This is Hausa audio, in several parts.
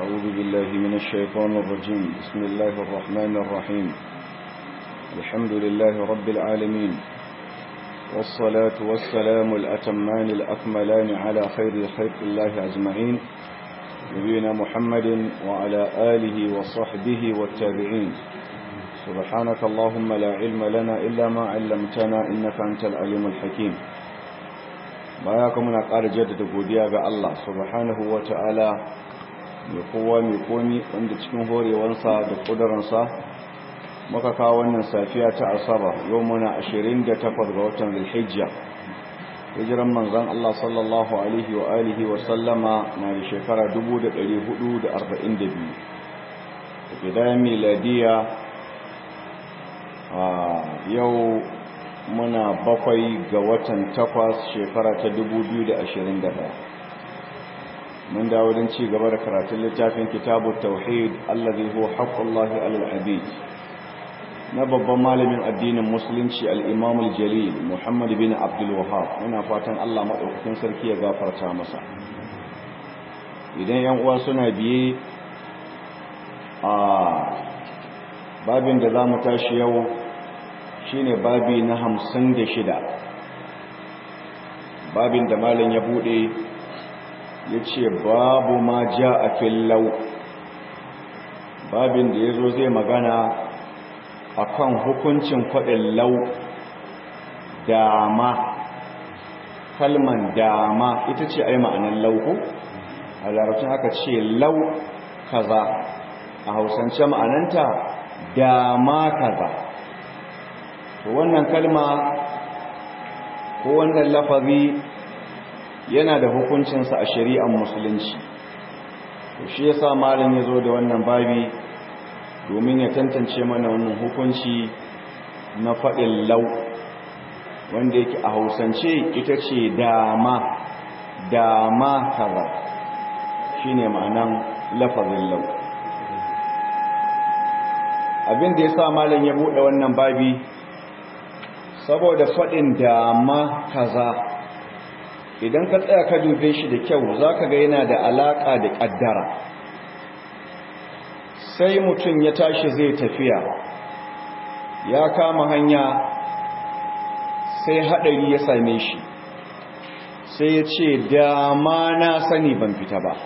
أعوذ بالله من الشيطان الرجيم بسم الله الرحمن الرحيم الحمد لله رب العالمين والصلاة والسلام الأتمان الأكملان على خير خلق الله أجمعين نبينا محمد وعلى آله وصحبه والتابعين سبحانك اللهم لا علم لنا إلا ما علمتنا إنك أنت العليم الحكيم baya kuma na ƙara jaddada godiya ga Allah subhanahu wa ta'ala mai kowa mai komi wanda cikin horewansa da ƙudurinsa muka kawo wannan safiya ta asaba yau muna 28 ga watan zulhijja hijiran manzan Allah sallallahu alaihi wa alihi wa sallama na da shekara 1442 da gidayen miladiya a yau muna bakwai ga watan takwas shekara ta daya. mun dawo don ci gaba da karatun littafin kitabu tauhid allazi huwa haqqullahi alal abid na babban malamin addinin musulunci al-imam al-jalil muhammad bin abdul wahhab muna fatan Allah madaukakin sarki ya gafarta masa idan yan uwa suna biye a babin da zamu tashi yau shine babi na hamsin da shida babin da malam ya bude ya ce babu ma ja a fillau babin da ya zo zai magana a kan hukuncin kwaɗin lau dama kalman dama ita ce ai ma'anan lauku a larabcin aka ce lau kaza a hausance ma'ananta dama kaza to wannan kalma ko wannan lafazi yana da hukuncinsa a shari'ar musulunci to shi yasa malam ya zo da wannan babi domin ya tantance mana wannan hukunci na faɗin lau wanda yake a hausance ita ce dama dama kaza shine ma'anan lafazin lau abin da ya sa malam ya buɗe wannan babi saboda faɗin dama kaza idan ka tsaya ka dube shi da kyau za ka ga yana da alaƙa da ƙaddara sai mutum ya tashi zai tafiya ya kama hanya sai haɗari ya same shi sai ya ce dama na sani ban fita ba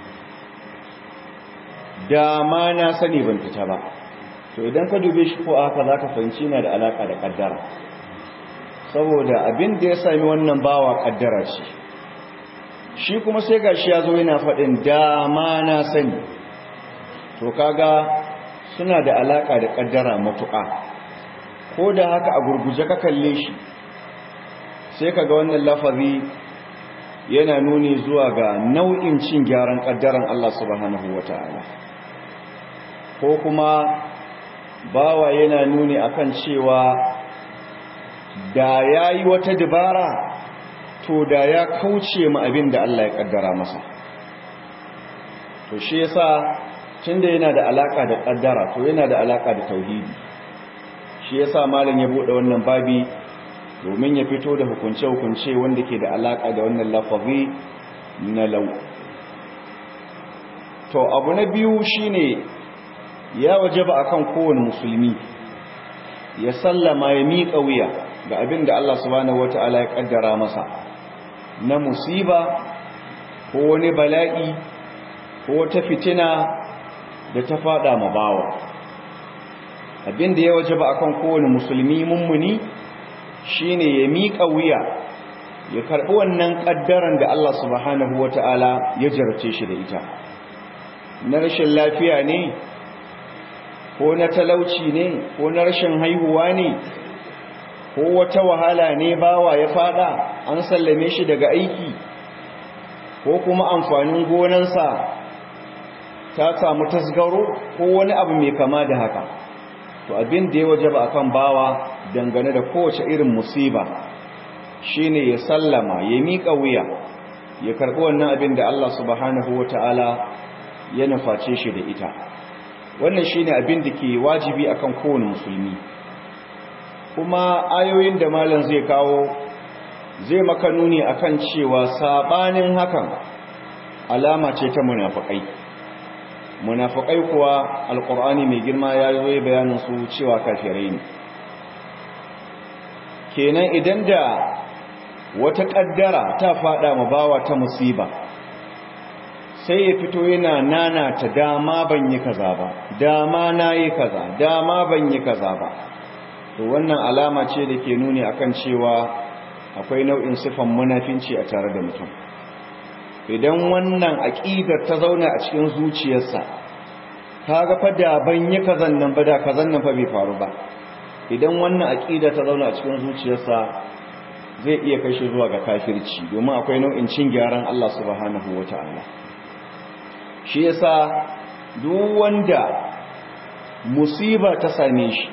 dama na sani ban fita ba to idan ka dube shi ko aka za ka fahimci yana da alaƙa da ƙaddara saboda abin da ya sami wannan bawa kaddara ce shi kuma sai gashi ya zo yana faɗin dama na sani to kaga suna da alaka da kaddara matuƙa ko da haka a gurguje ka kalle shi sai kaga wannan lafazi yana nuni zuwa ga nau'in cin gyaran kaddaran Allah subhanahu wata'ala ko kuma bawa yana nuni akan cewa da ya yi wata dabara to da ya kauce ma abin da Allah ya kaddara masa to shi yasa tunda yana da alaka da kaddara to yana da alaka da tauhidi shi yasa malam ya bude wannan babi domin ya fito da hukunce-hukunce wanda ke da alaka da wannan lafazi na lau to abu na biyu shine ya wajaba akan kowane musulmi ya sallama ya miƙa wuya ga abin da Allah subhanahu wata'ala ya kaddara masa na musiba ko wani bala'i ko wata fitina da ta fada ma bawa abin da ya wajaba akan kowane musulmi mummuni shine ya miƙa wuya ya karɓi wannan kaddaran da Allah subhanahu wata'ala ya jarce shi da ita na rashin lafiya ne ko na talauci ne ko na rashin haihuwa ne ko wata wahala ne bawa ya fada an sallame shi daga aiki ko kuma amfanin gonansa ta samu tasgaro ko wani abu mai kama da haka to abin da ya wajaba akan bawa dangane da kowace irin musiba shine ya sallama ya miƙa wuya ya karɓi wannan abin da Allah subhanahu wataala ya nuface shi da ita wannan shine abin da ke wajibi akan kowane musulmi kuma ayoyin da malam zai kawo zai maka nuni akan cewa sabanin hakan alama ce ta munafikai munafiqai kuwa alqur'ani mai girma ya yi bayanin su cewa kafirai ne kenan idan da wata kaddara ta fada ma bawa ta musiba sai ya fito yana nana ta dama ban yi kaza ba dama na yi kaza dama ban yi kaza ba to wannan alama ce da ke nuni akan cewa akwai nau'in sifan munafinci a tare da mutum idan wannan aqidar ta zauna a cikin zuciyarsa kaga fa da ban yi kazan nan ba da kazan nan fa bai faru ba idan wannan aqida ta zauna a cikin zuciyarsa zai iya kai shi zuwa ga kafirci domin akwai nau'in cin gyaran Allah subhanahu wataala shi yasa duk wanda musiba ta same shi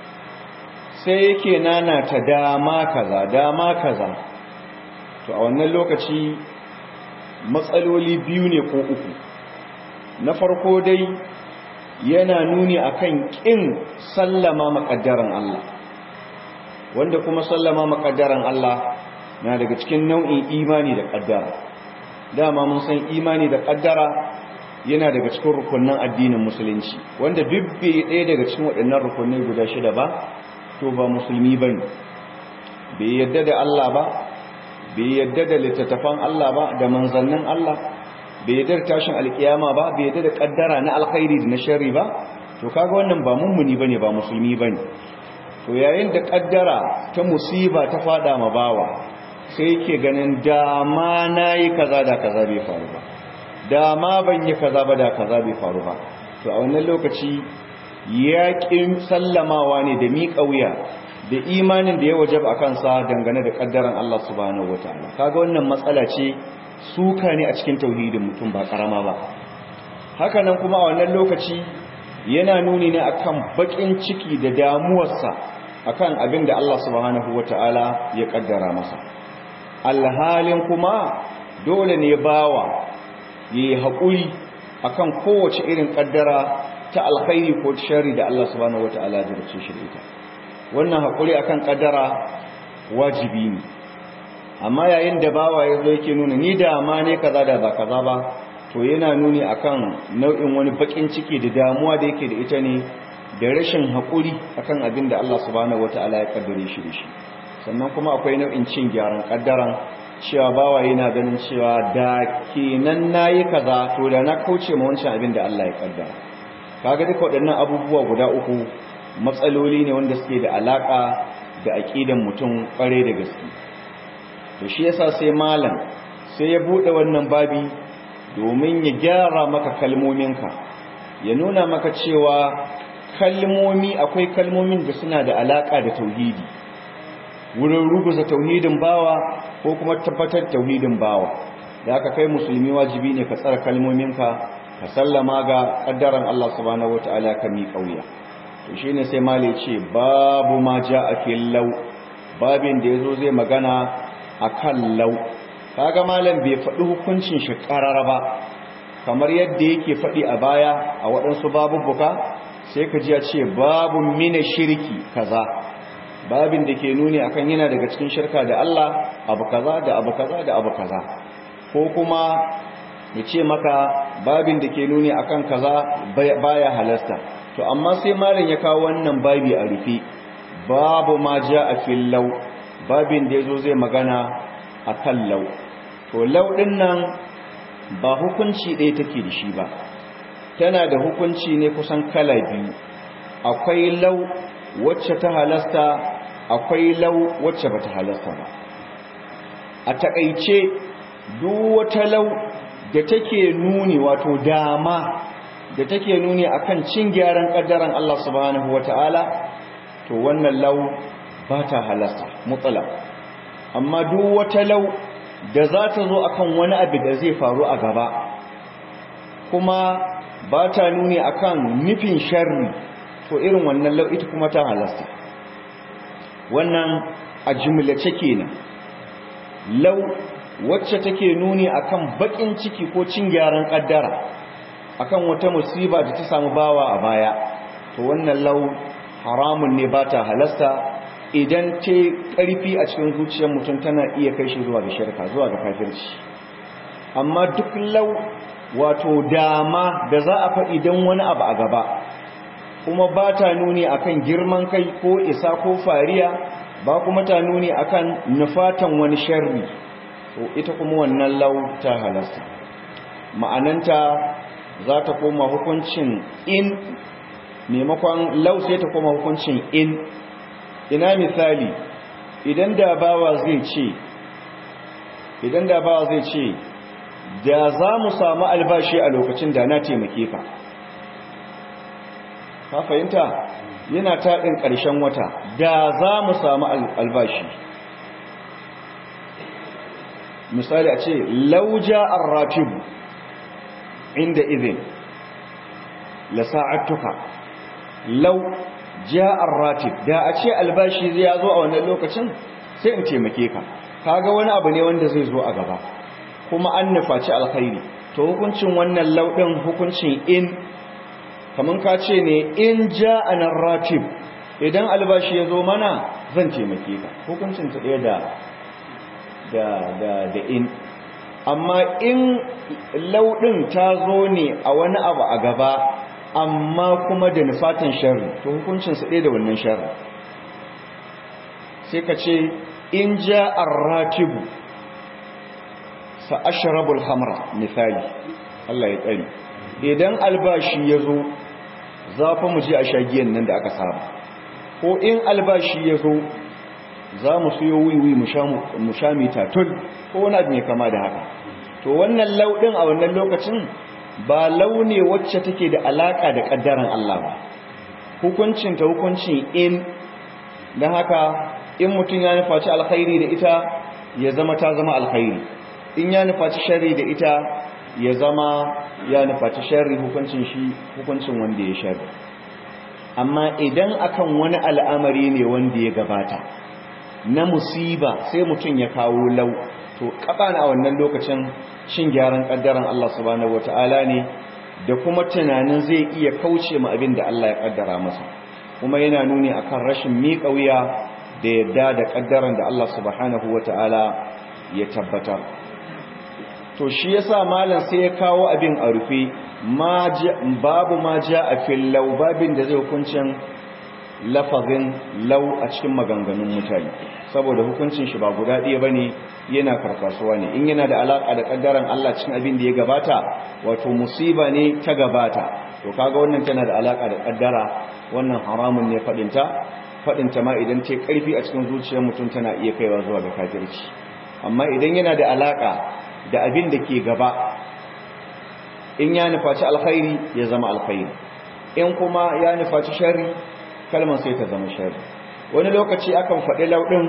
sai yake nana ta dama kaza dama kaza to a wannan lokaci matsaloli biyu ne ko uku na farko dai yana nuni akan kin sallama makaddaran Allah wanda kuma sallama makaddaran Allah na daga cikin nau'in imani da kaddara dama mun san imani da kaddara yana daga cikin rukunin addinin musulunci wanda duk bai ɗaya daga cikin waɗannan rukunai guda shida ba to ba musulmi ba ne bai yadda da Allah ba bai yadda da littattafan Allah ba da manzannin Allah bai yadda da tashin alkiyama ba bai yadda da kaddara na alkhairi da na sharri ba to kaga wannan ba mummuni bane ba musulmi bane to yayin da kaddara ta musiba ta fada ma bawa sai yake ganin dama nayi kaza da kaza bai faru ba dama ban yi kaza ba da kaza bai faru ba to a wannan lokaci yaƙin sallamawa ne da miƙa wuya da imanin da ya wajaba a kansa dangane da ƙaddaran Allah subhanahu wataala kaga wannan matsala ce suka ne a cikin tauhidin mutum ba karama ba haka nan kuma a wannan lokaci yana nuni ne akan bakin ciki da damuwarsa akan abin da Allah subhanahu wataala ya ƙaddara masa alhalin kuma dole ne bawa yayi haƙuri akan kowace irin ƙaddara ta alkhairi ko shari da Allah subhanahu wataala ya dace shi da ita wannan hakuri akan kadara wajibi ne amma yayin da bawa yazo yake nuna ni da ma ne kaza da ba kaza ba to yana nuni akan nau'in wani bakin ciki da damuwa da yake da ita ne da rashin hakuri akan abin da Allah subhanahu wataala ya kaddare shi da shi sannan kuma akwai nau'in cin gyaran kaddaran cewa bawa yana ganin cewa da kenan nayi kaza to da na kauce ma wancan abin da Allah ya kaddara kaga duka waɗannan abubuwa guda uku matsaloli ne wanda suke da alaka da aqidan mutum kware da gaske to shi yasa sai malam sai ya bude wannan babi domin ya gyara maka kalmominka ya nuna maka cewa kalmomi akwai kalmomin da suna da alaka da tauhidi wurin ruguza tauhidin bawa ko kuma tabbatar tauhidin bawa da aka kai musulmi wajibi ne ka tsara kalmominka ka sallama ga kaddaran Allah subhanahu wataala ka mi kauya to shine sai mali ce babu ma jaa fil law babin da yazo zai magana akan law kaga malam bai faɗi hukuncin shi karara ba kamar yadda yake faɗi a baya a waɗansu babubuka sai ka ji ya ce babu mina shirki kaza babin da ke nuni akan yana daga cikin shirka da Allah abu kaza da abu kaza da abu kaza ko kuma ya ce maka babin da ke nuni akan kaza baya halasta to amma sai malam ya kawo wannan babi a rufe babu ma a fil law babin da yazo zai magana akan law to law din nan ba hukunci ɗaya take da shi ba tana da hukunci ne kusan kala biyu akwai law wacce ta halasta akwai law wacce bata halasta ba a takaice duk wata law da take nuni wato dama da take nuni akan cin gyaran kaddaran Allah subhanahu wataala to wannan law ba ta halasta mutlaq amma duk wata law da za ta zo akan wani abu da zai faru a gaba kuma ba ta nuni akan nufin sharri to irin wannan law ita kuma ta halasta wannan a jumlace kenan law wacce take nuni akan bakin ciki ko cin gyaran kaddara akan wata musiba da ta samu bawa a baya to wannan lau haramun ne ba ta halasta idan ce karfi a cikin zuciyar mutum tana iya kai shi zuwa ga shirka zuwa ga kafirci amma duk lau wato dama da za a faɗi don wani abu a gaba kuma ba ta nuni akan girman kai ko isa ko fariya ba kuma ta nuni akan nufatan wani sharri to ita kuma wannan lau ta halasta ma'ananta za ta koma hukuncin in maimakon lau sai ta koma hukuncin in ina misali idan da bawa zai ce idan da bawa zai ce da za mu samu albashi a lokacin da na taimake ka ka fahimta yana taɗin ƙarshen wata da za mu samu albashi misali a ce lauja arratibu inda izin la sa'atuka lau ja'ar ratib da a ce albashi zai zo a wannan lokacin sai in taimake ka kaga wani abu ne wanda zai zo a gaba kuma an nufaci alkhairi to hukuncin wannan laudin hukuncin in kaman ka ce ne in ja'ana ratib idan albashi ya zo mana zan taimake ka hukuncin ta ɗaya da da da da in amma in laudin ta zo ne a wani abu a gaba amma kuma da nufatan sharri to hukuncinsa ɗaya da wannan sharri sai ka ce in ja arratibu sa ashrabul hamra misali Allah ya tsari idan albashi ya zo za fa mu je a shagiyan nan da aka saba ko in albashi ya zo za mu siyo wiwi mu sha mitatul ko wani abu mai kama da haka to wannan lauɗin a wannan lokacin ba launi wacce take da alaka da kaddaran Allah ba hukuncin ta hukuncin in dan haka in mutum ya nufaci alkhairi da ita ya zama ta zama alkhairi in ya nufaci sharri da ita ya zama ya nufaci sharri hukuncin shi hukuncin wanda ya sharri amma idan akan wani al'amari ne wanda ya gabata na musiba sai mutum ya kawo lau to kaɓa a wannan lokacin shin gyaran ƙaddaran Allah subhanahu wata'ala ne da kuma tunanin zai iya kauce ma abin da Allah ya ƙaddara masa kuma yana nuni akan rashin miƙa wuya da yadda da ƙaddaran da Allah subhanahu wata'ala ya tabbatar to shi yasa malam sai ya kawo abin a rufe babu ma ja a fillau babin da zai hukuncin lafazin lau a cikin maganganun mutane saboda hukuncin shi ba guda ɗaya ba ne yana karkasuwa ne in yana da alaƙa da ƙaddaran Allah cikin abin da ya gabata wato musiba ne ta gabata to kaga wannan tana da alaƙa da ƙaddara wannan haramun ne faɗinta faɗinta ma idan ta ƙarfi a cikin zuciyar mutum tana iya kaiwa zuwa ga kafirci amma idan yana da alaƙa da abin da ke gaba in ya nufaci alkhairi ya zama alkhairi in kuma ya nufaci sharri kalmar sai ta zama shari wani lokaci akan faɗi lauɗin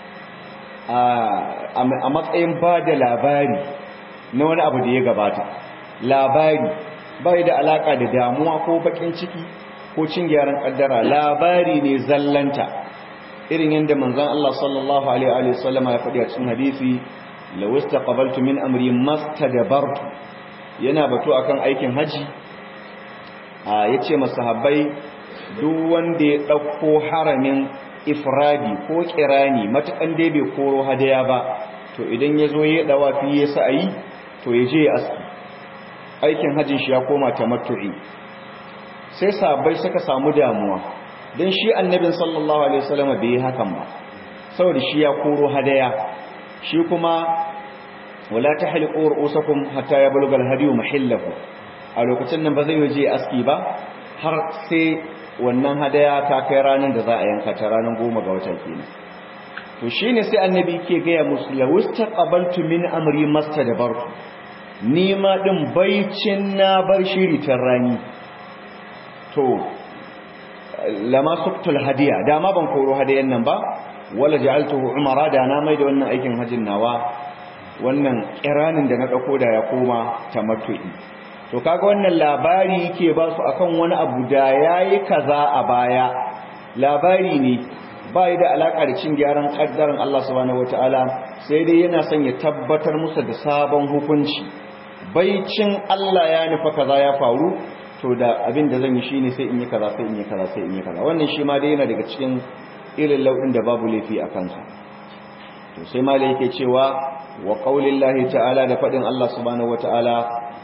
a matsayin ba da labari na wani abu da ya gabata labari bai da alaƙa da damuwa ko baƙin ciki ko cin gyaran ƙaddara labari ne zallanta irin yadda manzan Allah sallallahu Alaihi wasallama ya faɗi a cikin hadisi lawista qabaltu min amri mastadabartu yana batu akan aikin haji ya ce masahabbai duk wanda ya ɗauko haramin ifradi ko kirani matukan dai bai koro hadaya ba to idan ya zo ya dawa fi ya sa'ayi to ya je ya aski aikin hajjin shi ya koma tamattu'i sai sabai suka samu damuwa don shi annabin sallallahu alaihi wasallam bai yi hakan ba saboda shi ya koro hadaya shi kuma wala tahliqu ru'usakum hatta yablugha al-hadiyu mahillahu a lokacin nan ba zai je aski ba har sai wannan hadaya ta kai ranar da za a yanka ta ranar goma ga wata kenan to shine sai annabi ke gaya musu lawista qabaltu min amri mastadbartu ni ma din baicin na bar shiri tan rani to lama suktul hadiya dama ban koro hadayan nan ba wala ja'altuhu umara da na mai da wannan aikin hajjin nawa wannan kiranin da na dauko da ya koma tamattu'i to kaga wannan labari yake ba su akan wani abu da yayi kaza a baya labari ne bai da alaka da cin gyaran kaddaran Allah subhanahu wataala sai dai yana son ya tabbatar musu da sabon hukunci baicin Allah ya nufa kaza ya faru to da abin da zan yi shine sai in yi kaza sai in yi kaza sai in yi kaza wannan shi ma dai yana daga cikin irin lauɗin da babu laifi a kansa to sai ma yake cewa wa qaulillahi ta'ala da fadin Allah subhanahu wataala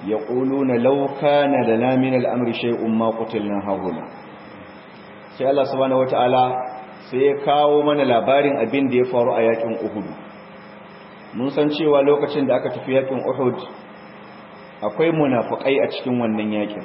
yaquluna law kana lana min al-amri shay'un ma qutilna hahuna sai Allah subhanahu wataala sai ya kawo mana labarin abin da ya faru a yakin Uhud mun san cewa lokacin da aka tafi yakin Uhud akwai munafikai a cikin wannan yakin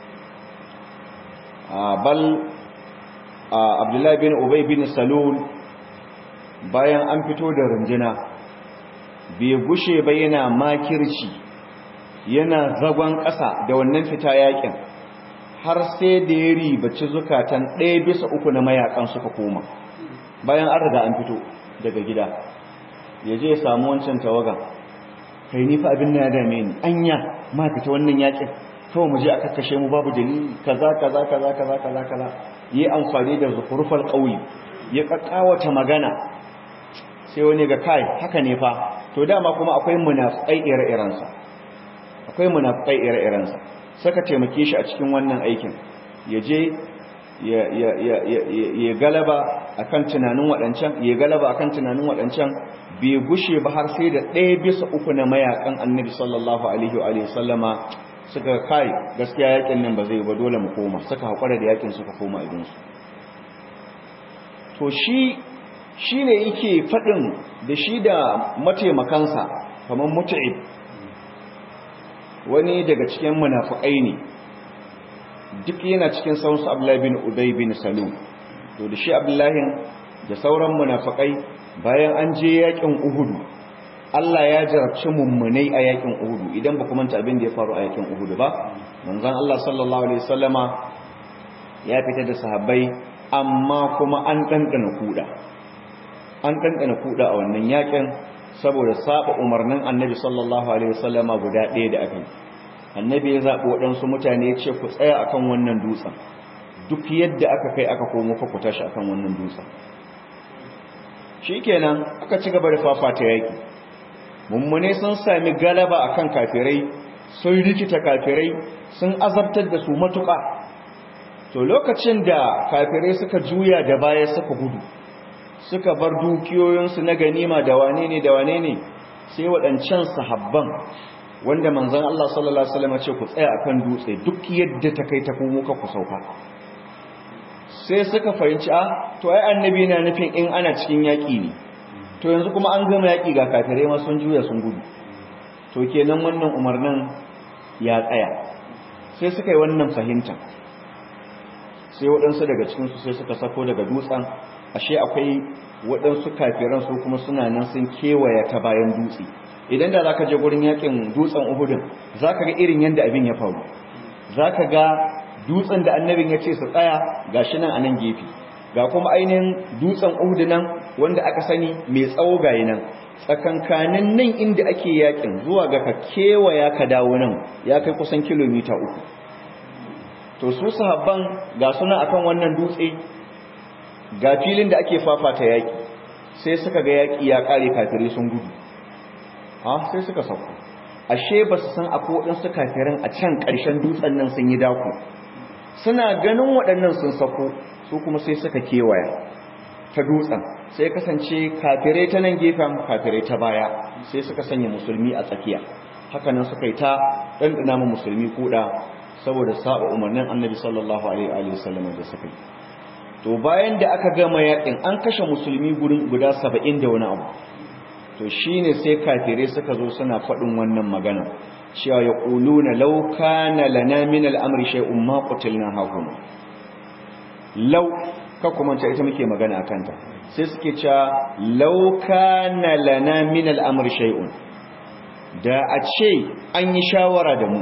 bal Abdullahi bin Ubay bin Salul bayan an fito da runjina bai gushe ba yana makirci yana zagon ƙasa da wannan fita yakin har sai da ya ribaci zukatan ɗaya bisa uku na mayakan suka koma bayan an riga an fito daga gida ya je ya samu wancan tawaga kai ni fa abin na ya dame ni anya ma fita wannan yakin kawai mu je a kakkashe mu babu dalili kaza kaza kaza kaza kaza kaza yi amfani da zukurfal ƙauye ya kakkawata magana sai wani ga kai haka ne fa to dama kuma akwai munafikai ire-irensa akwai munafikai ire-irensa saka taimake shi a cikin wannan aikin ya je ya galaba akan tunanin waɗancan ya galaba akan tunanin waɗancan bai gushe ba har sai da ɗaya bisa uku na mayakan annabi sallallahu alaihi wa sallama suka kai gaskiya yakin nan ba zai ba dole mu koma suka haƙura da yakin suka koma abinsu to shi shi ne yake faɗin da shi da mataimakansa kamar mutu'ib wani daga cikin munafukai ne duk yana cikin sauransu abdullahi bin ubay bin salul to da shi abdullahi da sauran munafukai bayan an je yakin uhudu Allah ya jarabci mummunai a yakin uhudu idan ba manta abin da ya faru a yakin uhudu ba manzon Allah sallallahu alaihi wasallama ya fita da sahabbai amma kuma an dandana kuda an dandana kuda a wannan yakin saboda saba umarnin annabi sallallahu alaihi wasallama guda ɗaya da aka yi annabi ya zaɓi waɗansu mutane ya ce ku tsaya akan wannan dutsen duk yadda aka kai aka komo fa ku tashi akan wannan dutsen shikenan aka ci gaba da fafata yaki mummune sun sami galaba akan kafirai sun rikita kafirai sun azabtar da su matuƙa to lokacin da kafirai suka juya da baya suka gudu suka bar dukiyoyinsu na ganima da wane ne da wane ne sai waɗancan sahabban wanda manzon Allah sallallahu alaihi wasallam ce ku tsaya akan dutse duk yadda ta kai ta komo ka ku sauka sai suka fahimci a to ai annabi na nufin in ana cikin yaki ne to yanzu kuma an gama yaki ga kafirai ma sun juya sun gudu to kenan wannan umarnin ya tsaya sai suka yi wannan fahimta sai waɗansu daga cikinsu sai suka sako daga dutsen ashe akwai waɗansu kafiran su kuma suna nan sun kewaya ta bayan dutse idan da zaka je gurin yakin dutsen Uhudin zaka ga irin yanda abin ya faru zaka ga dutsen da annabin ya ce su tsaya gashi nan a nan gefe ga kuma ainihin dutsen Uhud nan wanda aka sani mai tsawo gayi nan tsakankanin nan inda ake yakin zuwa ga ka kewaya ka dawo nan ya kai kusan kilomita uku to su sahabban ga suna akan wannan dutse ga filin da ake fafata yaki sai suka ga yaki ya kare kafirai sun gudu ha sai suka sauko ashe ba su san akwai waɗansu kafirin a can ƙarshen dutsen nan sun yi dako suna ganin waɗannan sun sauko su kuma sai suka kewaya ta dutsen sai kasance kafirai ta nan gefen kafirai ta baya sai suka sanya musulmi a tsakiya hakanan suka yi ta ɗanɗana mu musulmi kuɗa saboda saba umarnin annabi sallallahu alaihi wa sallam da suka yi to bayan da aka gama yakin an kashe musulmi gurin guda saba'in da wani abu to shine sai kafirai suka zo suna faɗin wannan magana cewa ya ƙuluna lau kana lana min al'amri shay'un ma qutilna hakuna lau ka kuma ta ita muke magana akan ta sai suke cewa lau kana lana min al'amri shay'un da a ce an yi shawara da mu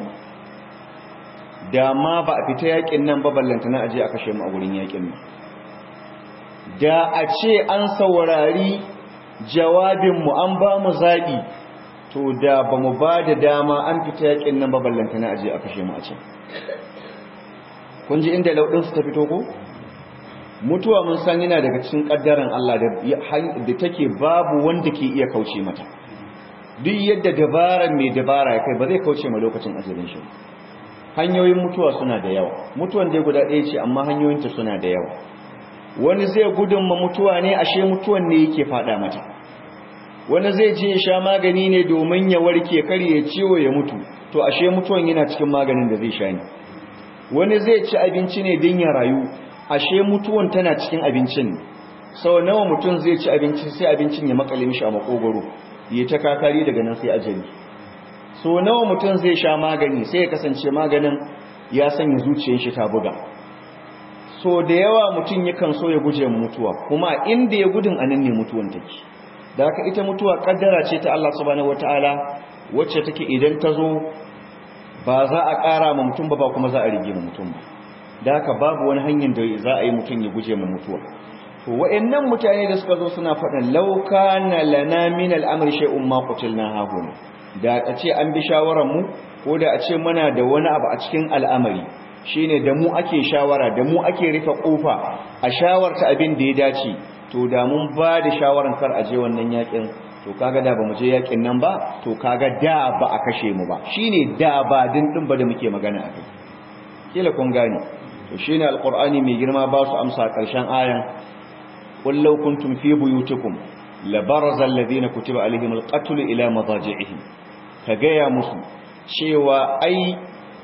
da ma ba a fita yakin nan ba ballantana aje a kashe mu a wurin yakin nan da a ce an saurari jawabinmu an ba mu zaɓi to da ba mu ba da dama an fita yakin nan ba ballantana aje a kashe mu a can kun ji inda lauɗinsu ta fito ko mutuwa mun san yana daga cikin ƙaddaran Allah da take babu wanda ke iya kauce mata duk yadda dabaran mai dabara ya kai ba zai kauce ma lokacin ajalin shi hanyoyin mutuwa suna da yawa mutuwan dai guda ɗaya ce amma hanyoyinta suna da yawa wani zai gudun ma mutuwa ne ashe mutuwan ne yake faɗa mata wani zai je ya sha magani ne domin ya warke kar ya ciwo ya mutu to ashe mutuwan yana cikin maganin da zai sha ne wani zai ci abinci ne don ya rayu ashe mutuwan tana cikin abincin sau nawa mutum zai ci abinci sai abincin ya makale mishi a makogoro ya ta kakari daga nan sai ajali so nawa mutum zai sha magani sai ya kasance maganin ya sanya zuciyar shi ta buga so da yawa mutum yakan so ya guje mutuwa kuma inda ya gudun anan ne mutuwan take da haka ita mutuwa kaddara ce ta Allah subhanahu wataala wacce take idan ta zo ba za a ƙara ma mutum ba ba kuma za a rige ma mutum ba da haka babu wani hanyar da za a yi mutum ya guje ma mutuwa to wa'annan mutane da suka zo suna faɗin law kana lana min al-amri shay'un ma qutilna hahuna da a ce an bi shawaran mu ko da a ce muna da wani abu a cikin al'amari shine da mu ake shawara da mu ake rufe kofa a shawarta abin da ya dace to da mun ba da shawaran kar a je wannan yakin to kaga da ba mu je yakin nan ba to kaga da ba a kashe mu ba shine da ba din din ba da muke magana akai kila kun gane to shine alqur'ani mai girma ba su amsa karshen ayan qul law kuntum fi buyutikum labaraza alladhina kutiba alaihim alqatl ila madaji'ihim kaga ya musu cewa ai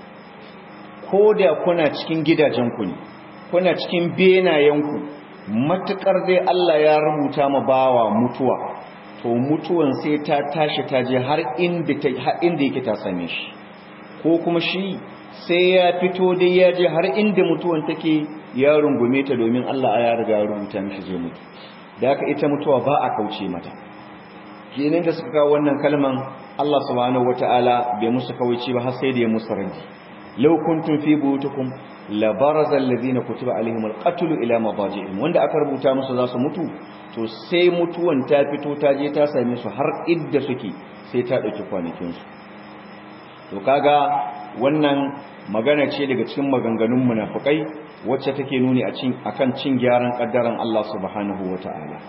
koda kuna cikin gidajenku ne kuna cikin benayenku matukar dai Allah ya rubuta ma bawa mutuwa to mutuwan sai ta tashi ta je har inda ta har inda yake ta same shi ko kuma shi sai ya fito dai ya je har inda mutuwan take ya rungume ta domin Allah ya riga ya rubuta mishi zai mutu da haka ita mutuwa ba a kauce mata kenan da suka kawo wannan kalman Allah subhanahu wataala bai musu kawaici ba har sai da ya musu radi law kuntum fi buyutikum la baraza alladhina kutiba alaihim alqatl ila madaji'ihim wanda aka rubuta musu za su mutu to sai mutuwan ta fito ta je ta same su har idda suke sai ta dauki kwanakin su to kaga wannan magana ce daga cikin maganganun munafikai wacce take nuni a cin akan cin gyaran kaddaran Allah subhanahu wataala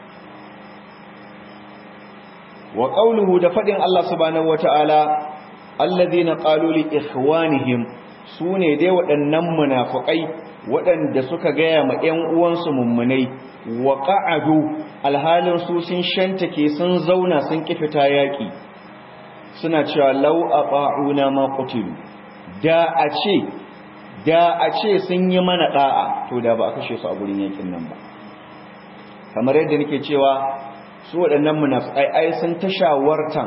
wa qawluhu da fadin Allah subhanahu wataala alladhina qalu li ikhwanihim sune dai waɗannan munafikai waɗanda suka gaya ma ƴan uwansu mummunai wa qa'adu alhalin su sun shantake sun zauna sun kifita yaki suna cewa law ata'una ma qutilu da a ce da a ce sun yi mana da'a to da ba a kashe su a gurin yakin nan ba kamar yadda nake cewa su waɗannan munafikai ai sun ta shawartan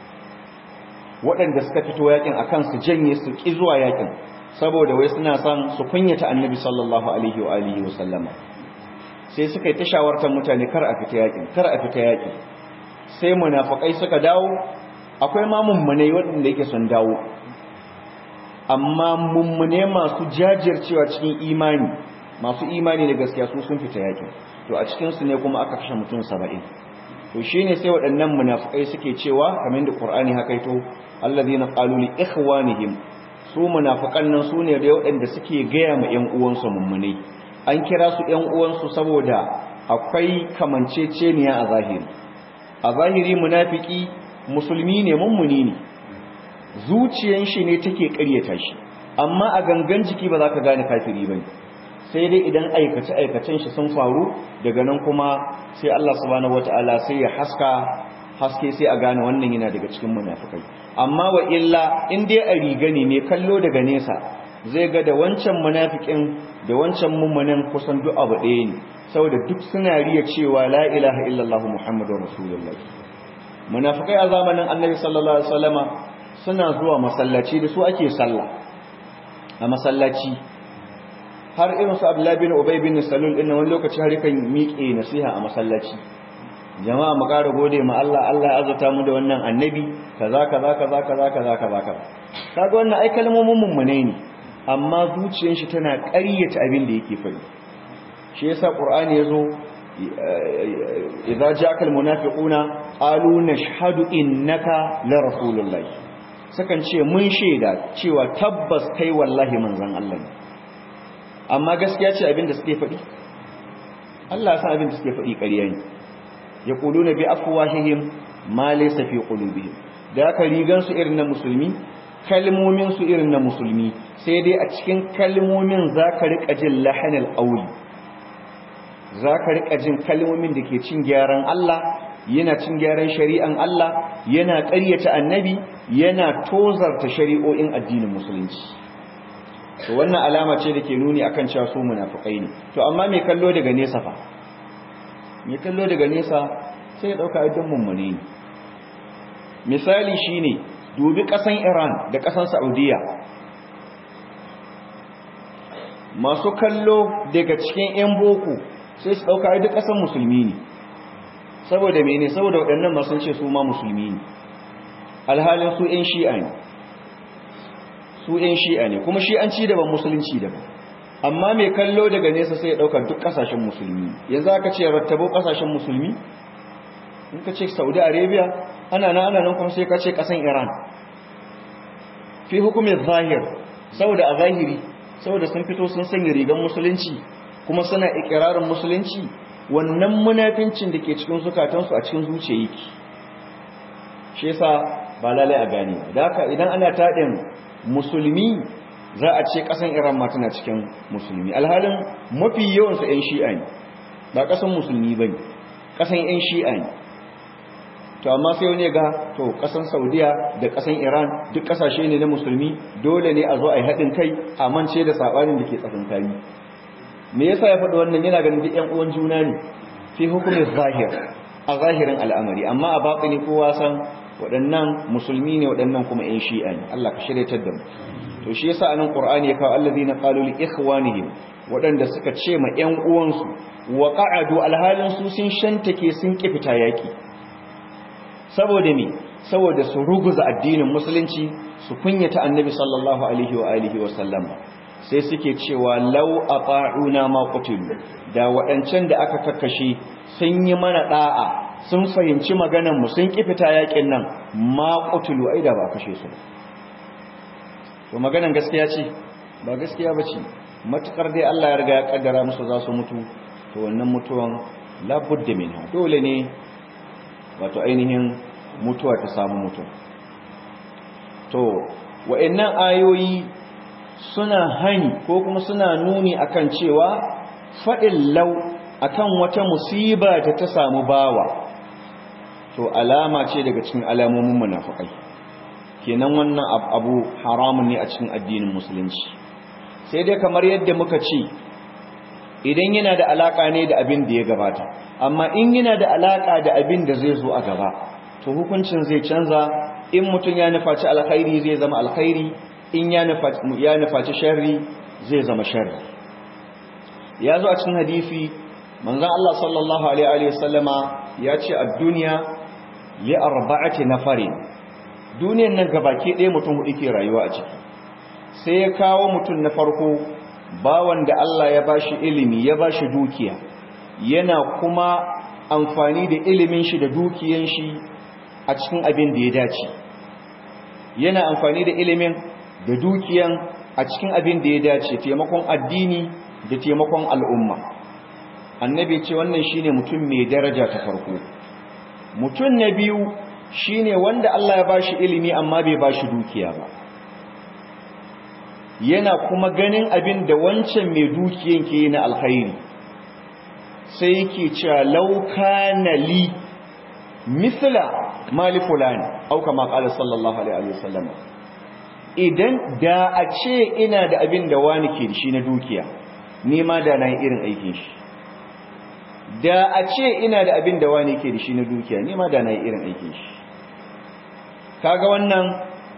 waɗanda suka fito yakin akan su janye su ki zuwa yakin saboda wai suna son su kunyata annabi sallallahu alaihi wa alihi wa sallama sai suka yi ta shawartan mutane kar a fita yakin kar a fita yaki sai munafikai suka dawo akwai ma mummunai waɗanda yake sun dawo amma mummune masu jajircewa cikin imani masu imani da gaskiya su sun fita yakin to a cikinsu ne kuma aka kashe mutum saba'in to shine sai waɗannan munafikai suke cewa kamar da Qur'ani haka ito alladhina qalu li ikhwanihim su munafikan nan sune da waɗanda suke gaya ma ƴan uwansu mummune an kira su ƴan uwansu saboda akwai kamanceceniya a zahiri a zahiri munafiki musulmi ne mummuni ne zuciyan shi ne take ƙaryata shi amma a gangan jiki ba za ka gane kafiri bane sai dai idan aikace-aikacen shi sun faru daga nan kuma sai Allah subhanahu wata'ala sai ya haska haske sai a gane wannan yana daga cikin munafikai amma wa illa in dai a riga ne mai kallo daga nesa zai ga da wancan munafikin da wancan mummunan kusan duk abu ɗaya ne saboda duk suna riya cewa la ilaha illallah muhammadur rasulullah munafikai a zamanin annabi sallallahu alaihi wasallama suna zuwa masallaci da su ake sallah a masallaci har irin su Abdullahi bin Ubay bin Salul din wani lokaci har kan miƙe nasiha a masallaci jama'a mu ƙara gode ma Allah Allah ya azurta mu da wannan annabi kaza kaza kaza kaza kaza kaza kaza kaga wannan ai kalmomin mummune ne amma zuciyar shi tana ƙaryata abin da yake faɗi shi yasa Qur'ani yazo idza ja'aka almunafiquna qalu nashhadu innaka la rasulullahi sukan ce mun shaida cewa tabbas kai wallahi manzon Allah ne amma gaskiya ce abin da suke faɗi Allah ya san abin da suke faɗi ƙarya ne yaquluna bi afwahihim ma laysa fi qulubihim da aka rigan su irin na musulmi kalmomin su irin na musulmi sai dai a cikin kalmomin zaka rika jin lahanal qawli zaka rika jin kalmomin da ke cin gyaran Allah yana cin gyaran shari'an Allah yana ƙaryata annabi yana tozarta shari'o'in addinin musulunci to wannan alama ce da ke nuni akan cewa su munafikai ne to amma mai kallo daga nesa fa mai kallo daga nesa sai ya dauka idan mummune ne misali shine dubi kasan Iran da kasan Saudiya masu kallo daga cikin yan boko sai su dauka duk kasan musulmi ne saboda mene saboda waɗannan masu ce su ma musulmi ne alhalin su yan shi'a ne su yan shi'a ne kuma shi'anci daban musulunci daban amma mai kallo daga nesa sai ya ɗaukar duk ƙasashen musulmi yanzu aka ce rattabo ƙasashen musulmi in ka ce saudi arabia ana nan ana nan kuma sai ka ce ƙasan iran fi hukumin zahir saboda a zahiri saboda sun fito sun sanya rigar musulunci kuma suna ikirarin musulunci wannan munafincin da ke cikin zukatansu a cikin zuciya yake shi yasa ba lalai a gane da haka idan ana taɗin musulmi za a ce ƙasan iran ma tana cikin musulmi alhalin mafi yawansu 'yan shi'a ne ba ƙasan musulmi ba ne ƙasan 'yan shi'a ne to amma sai wani ga to ƙasan saudiya da ƙasan iran duk ƙasashe ne na musulmi dole ne a zo a yi haɗin kai a mance da saɓanin da ke tsakankani me yasa ya faɗi wannan yana ganin duk 'yan uwan juna ne fi hukumin zahir a zahirin al'amari amma a baƙini kowa san waɗannan musulmi ne waɗannan kuma 'yan shi'a ne Allah ka shiryatar da mu to shi yasa anan qur'ani ya kawo allazina qalu li ikhwanihim waɗanda suka ce ma 'yan uwansu wa qa'adu alhalin su sun shantake sun kifita yaki saboda me saboda su ruguza addinin musulunci su kunyata annabi sallallahu alaihi wa alihi wa sallam sai suke cewa law ata'una ma qutilu da waɗancan da aka kakkashe sun yi mana da'a sun fahimci maganan mu sun kifita yakin nan ma qutilu ai da ba kashe su to maganan gaskiya ce ba gaskiya bace matukar dai Allah ya riga ya kaddara musu za su mutu to wannan mutuwan labudda minha dole ne wato ainihin mutuwa ta samu mutum to wa'annan ayoyi suna hani ko kuma suna nuni akan cewa faɗin lau akan wata musiba da ta samu bawa to alama ce daga cikin alamomin munafikai kenan wannan abu haramun ne a cikin addinin musulunci sai dai kamar yadda muka ce idan yana da alaka ne da abin da ya gabata amma in yana da alaka da abin da zai zo a gaba to hukuncin zai canza in mutum ya nufaci alkhairi zai zama alkhairi in ya nufaci ya nufaci sharri zai zama sharri ya zo a cikin hadisi manzon Allah sallallahu alaihi wa sallama ya ce ad-dunya li arba'ati nafarin duniyan nan gabaki ɗaya mutum hudu ke rayuwa a ciki sai ya kawo mutum na farko bawan da Allah ya bashi ilimi ya bashi dukiya yana kuma amfani da ilimin shi da dukiyan shi a cikin abin da ya dace yana amfani da ilimin da dukiyan a cikin abin da ya dace taimakon addini da taimakon al'umma annabi ce wannan shine mutum mai daraja ta farko mutum na biyu shine wanda Allah ya bashi ilimi amma bai bashi dukiya ba yana kuma ganin abin da wancan mai dukiyan ke na alkhairi sai yake cewa lauka na li misla mali fulani au kama qala sallallahu alaihi wasallam idan da a ce ina da abin da wani ke da shi na dukiya ni ma da na yi irin aikin shi da a ce ina da abin da wani ke da shi na dukiya ni ma da na yi irin aikin shi kaga wannan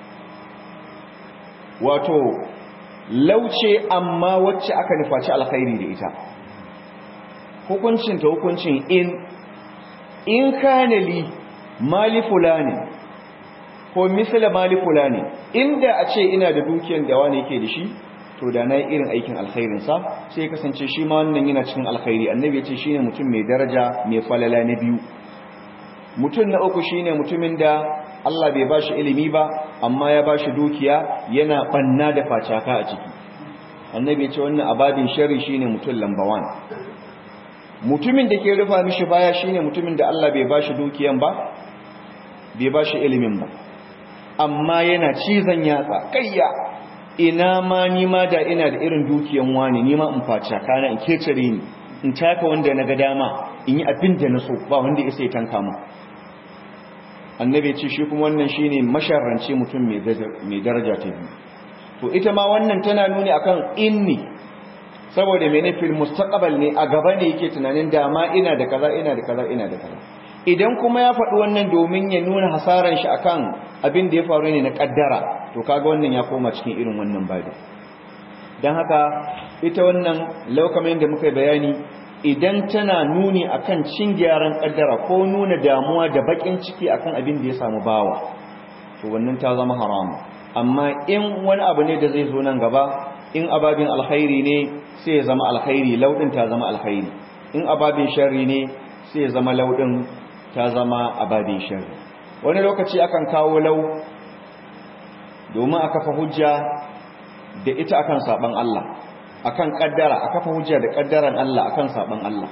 wato lauce amma wacce aka nufaci alkhairi da ita hukuncin ta hukuncin in in kana li mali fulani ko misala mali fulani inda a ce ina da dukiyar da wani yake da shi to da na yi irin aikin alkhairinsa sai ya kasance shi ma wannan yana cikin alkhairi annabi ya ce shi ne mutum mai daraja mai falala na biyu mutum na uku shi ne mutumin da Allah bai ba shi ilimi ba amma ya ba shi dukiya yana banna da facaka a ciki annabi ya ce wannan ababin shari shi ne mutum lambawan mutumin da ke rufa mishi baya shi ne mutumin da Allah bai ba shi dukiyan ba bai ba shi ilimin ba amma yana cizon yatsa kayya ina ma ni ma da ina da irin dukiyan wani ni ma in facaka na in kecere ni in taka wanda na ga dama in yi abin da na so ba wanda ya sai tanka mu annabi ce shi kuma wannan shine masharrance mutum mai daraja ta biyu to ita ma wannan tana nuni akan inni saboda mene fil mustaqbal ne a gaba ne yake tunanin dama ina da kaza ina da kaza ina da kaza idan kuma ya faɗi wannan domin ya nuna hasaran shi akan abin da ya faru ne na kaddara to kaga wannan ya koma cikin irin wannan babu dan haka ita wannan laukamin da muka bayani idan tana nuni akan cin gyaran kaddara ko nuna damuwa da bakin ciki akan abin da ya samu bawa to wannan ta zama haramu amma in wani abu ne da zai zo nan gaba in ababin alkhairi ne sai ya zama alkhairi laudin ta zama alkhairi in ababin sharri ne sai ya zama laudin ta zama ababin sharri wani lokaci akan kawo lau domin a kafa hujja da ita akan saban Allah akan kaddara a kafa hujja da kaddaran Allah akan saban Allah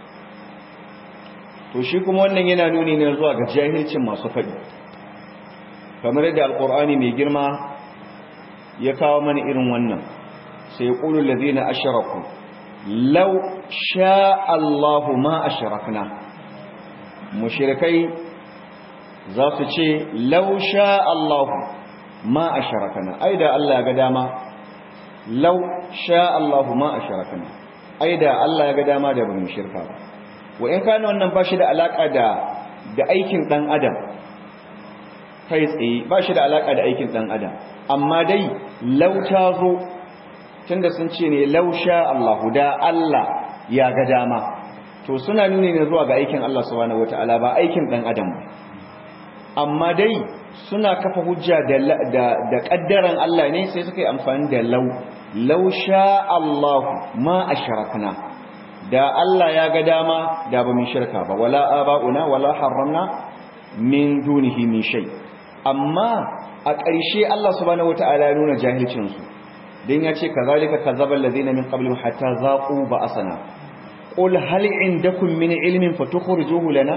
to shi kuma wannan yana nuni ne zuwa ga jahilcin masu faɗi kamar yadda alqur'ani mai girma ya kawo mana irin wannan sai yaqulu allazina ashraku law sha Allahu ma ashrakna mushrikai za su ce law sha Allahu ma ashrakna ai da Allah ya ga dama law sha Allahu ma ashrakna ai da Allah ya ga dama da bamu shirka ba wa in kana wannan ba shi da alaka da da aikin dan adam kai tsaye ba shi da alaka da aikin dan adam amma dai law ta zo tunda sun ce ne law sha Allahu da Allah ya ga dama to suna nuni ne zuwa ga aikin Allah subhanahu wataala ba aikin dan adam ba amma dai suna kafa hujja da da da kaddaran Allah ne sai suka yi amfani da law law sha Allahu ma ashrakna da Allah ya ga dama da ba mu shirka ba wala aba'una wala harramna min dunihi min shay amma a ƙarshe Allah subhanahu wataala ya nuna jahilcin su dan ya ce kazalika kadzaba alladhina min qablihim hatta zaqu ba'asana qul hal indakum min ilmin fatukhrijuhu lana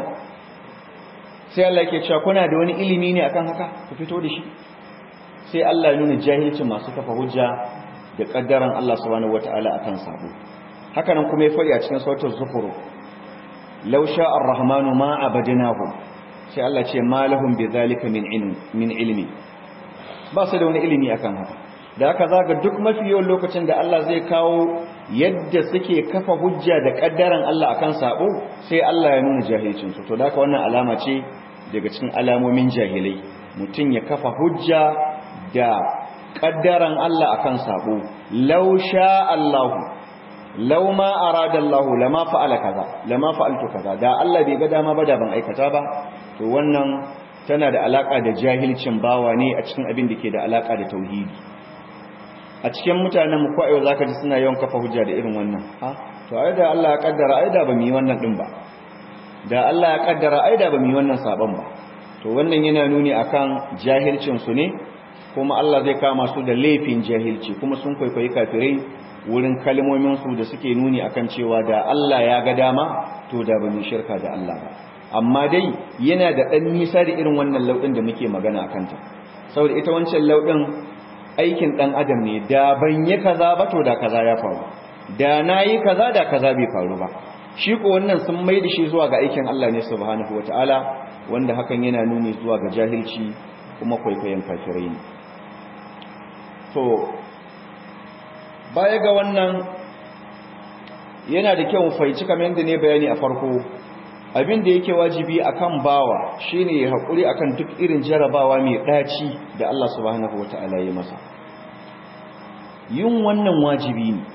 sai Allah yake cewa kuna da wani ilimi ne akan haka ku fito da shi sai Allah ya nuna jahilcin masu kafa hujja da kaddaran Allah subhanahu wataala akan sabo haka nan kuma ya fadi a cikin sautar zukuru law sha'a ar-rahmanu ma abadnahu sai Allah ce ma lahum bidhalika min ilmi min ilmi ba su da wani ilimi akan haka da haka zaga duk mafi yawan lokacin da Allah zai kawo yadda suke kafa hujja da kaddaran Allah akan sabo sai Allah ya nuna jahilcin su to da haka wannan alama ce daga cikin alamomin jahilai mutum ya kafa hujja da kaddaran Allah akan sabo law sha Allah law ma arada Allah lama fa'ala kaza lama fa'altu kaza da Allah bai ga dama ba da ban aikata ba to wannan tana da alaka da jahilcin bawa ne a cikin abin da ke da alaka da tauhidi a cikin mutanen mu ko zaka ji suna yawan kafa hujja da irin wannan ha to ai da Allah ya kaddara ai da ba mu yi wannan din ba da Allah ya kaddara ai da ba mu yi wannan saban ba to wannan yana nuni akan jahilcin su ne kuma Allah zai kama su da laifin jahilci kuma sun kwaikwayi kafirai wurin kalmomin su da suke nuni akan cewa da Allah ya ga dama to da ba mu shirka da Allah ba amma dai yana da dan nisa da irin wannan laudin da muke magana akan ta saboda ita wancan laudin aikin dan adam ne da ban yi kaza ba to da kaza ya faru da nayi kaza da kaza bai faru ba shi ko wannan sun mai da shi zuwa ga aikin Allah ne subhanahu wataala wanda hakan yana nuni zuwa ga jahilci kuma kwaikwayon kafirai ne to baya ga wannan yana da kyau faici kamar yadda ne bayani a farko abin da yake wajibi akan bawa shine ya hakuri akan duk irin jarabawa mai daci da Allah subhanahu wataala ya masa yin wannan wajibi ne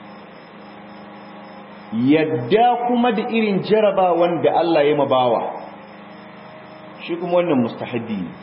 yadda kuma da irin jarabawan da Allah ya mabawa shi kuma wannan mustahabbi ne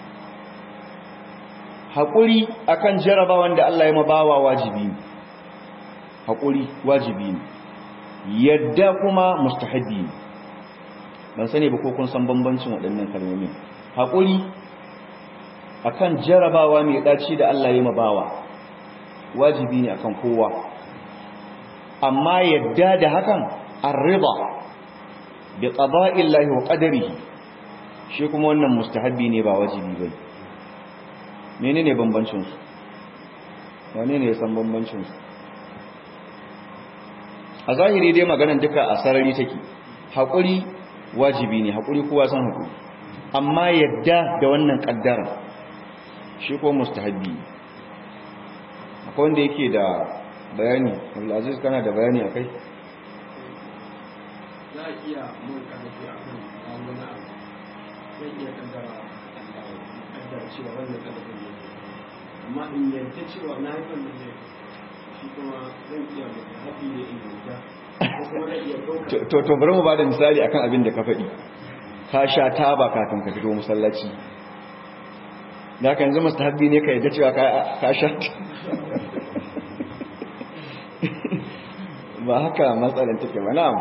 hakuri akan jarabawan da Allah ya mabawa wajibi ne hakuri wajibi ne yadda kuma mustahabbi ne ban sani ba ko kun san bambancin waɗannan kalmomi haƙuri akan jarabawa mai ɗaci da Allah ya mabawa wajibi ne akan kowa amma yadda da hakan arriba bi qada'illahi wa qadarihi shi kuma wannan mustahabbi ne ba wajibi bai menene bambancin su wane ne ya san bambancin su a zahiri dai maganan duka a sarari take haƙuri wajibi ne haƙuri kowa san haƙuri amma yadda da wannan ƙaddara shi ko mustahabbi akwai wanda yake da bayani abdulaziz kana da bayani akai za a iya mun karfi a kan wani abu zai iya kaddara kaddara cewa wannan kaddarin ne amma in yarda cewa na yi wannan ne shi kuma zan iya mutu haɗi ne in yarda ko kuma zan iya ɗauka to to bari mu bada misali akan abin da ka faɗi ka sha taba kafin ka fito masallaci da ka yanzu mustahabbi ne ka yadda cewa ka sha ba haka matsalan take ba na'am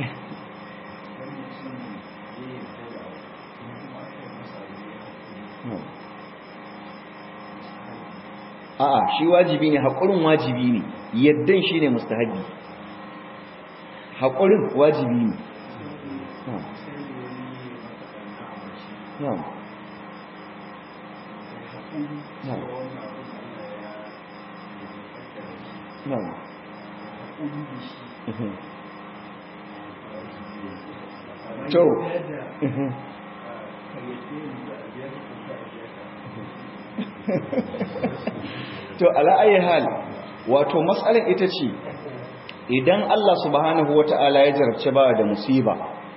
a'a shi wajibi ne haƙurin wajibi ne yaddan shi ne mustahabi haƙurin wajibi ne na'am na'am na'am to to ala ayi hal wato matsalar ita ce idan Allah subhanahu wata'ala ya jarabce ba da musiba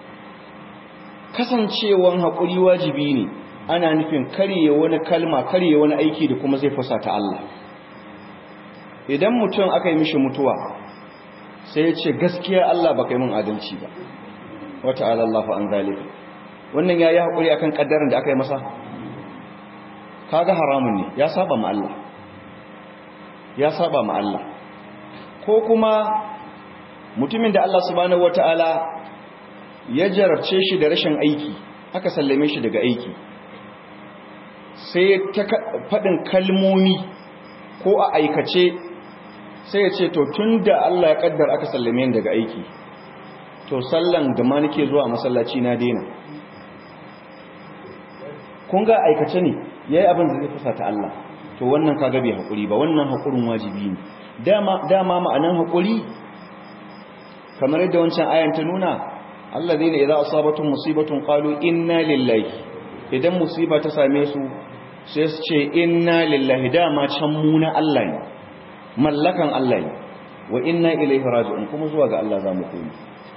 kasancewan haƙuri wajibi ne ana nufin karye wani kalma karye wani aiki da kuma zai fusata Allah idan mutum aka yi mishi mutuwa sai ya ce gaskiya Allah baka yi min adalci ba wata'ala Allah fa an zalika wannan yayi haƙuri akan kaddarin da aka yi masa kaga haramun ne ya saba ma Allah ya saba ma Allah ko kuma mutumin da Allah subhanahu wataala ya jarabce shi da rashin aiki aka sallame shi daga aiki sai ta faɗin kalmomi ko a aikace sai ya ce to tunda Allah ya kaddar aka sallame ni daga aiki to sallan da ma nake zuwa masallaci na daina kun ga aikace ne yayi abin da zai fusata Allah to wannan kaga bai hakuri ba wannan hakurin wajibi ne dama dama ma'anan hakuri kamar yadda wancan ayan ta nuna alladheena idza asabatuhum musibatun qalu inna lillahi idan musiba ta same su sai su ce inna lillahi dama can mu na Allah ne mallakan Allah ne wa inna ilaihi raji'un kuma zuwa ga Allah za mu koma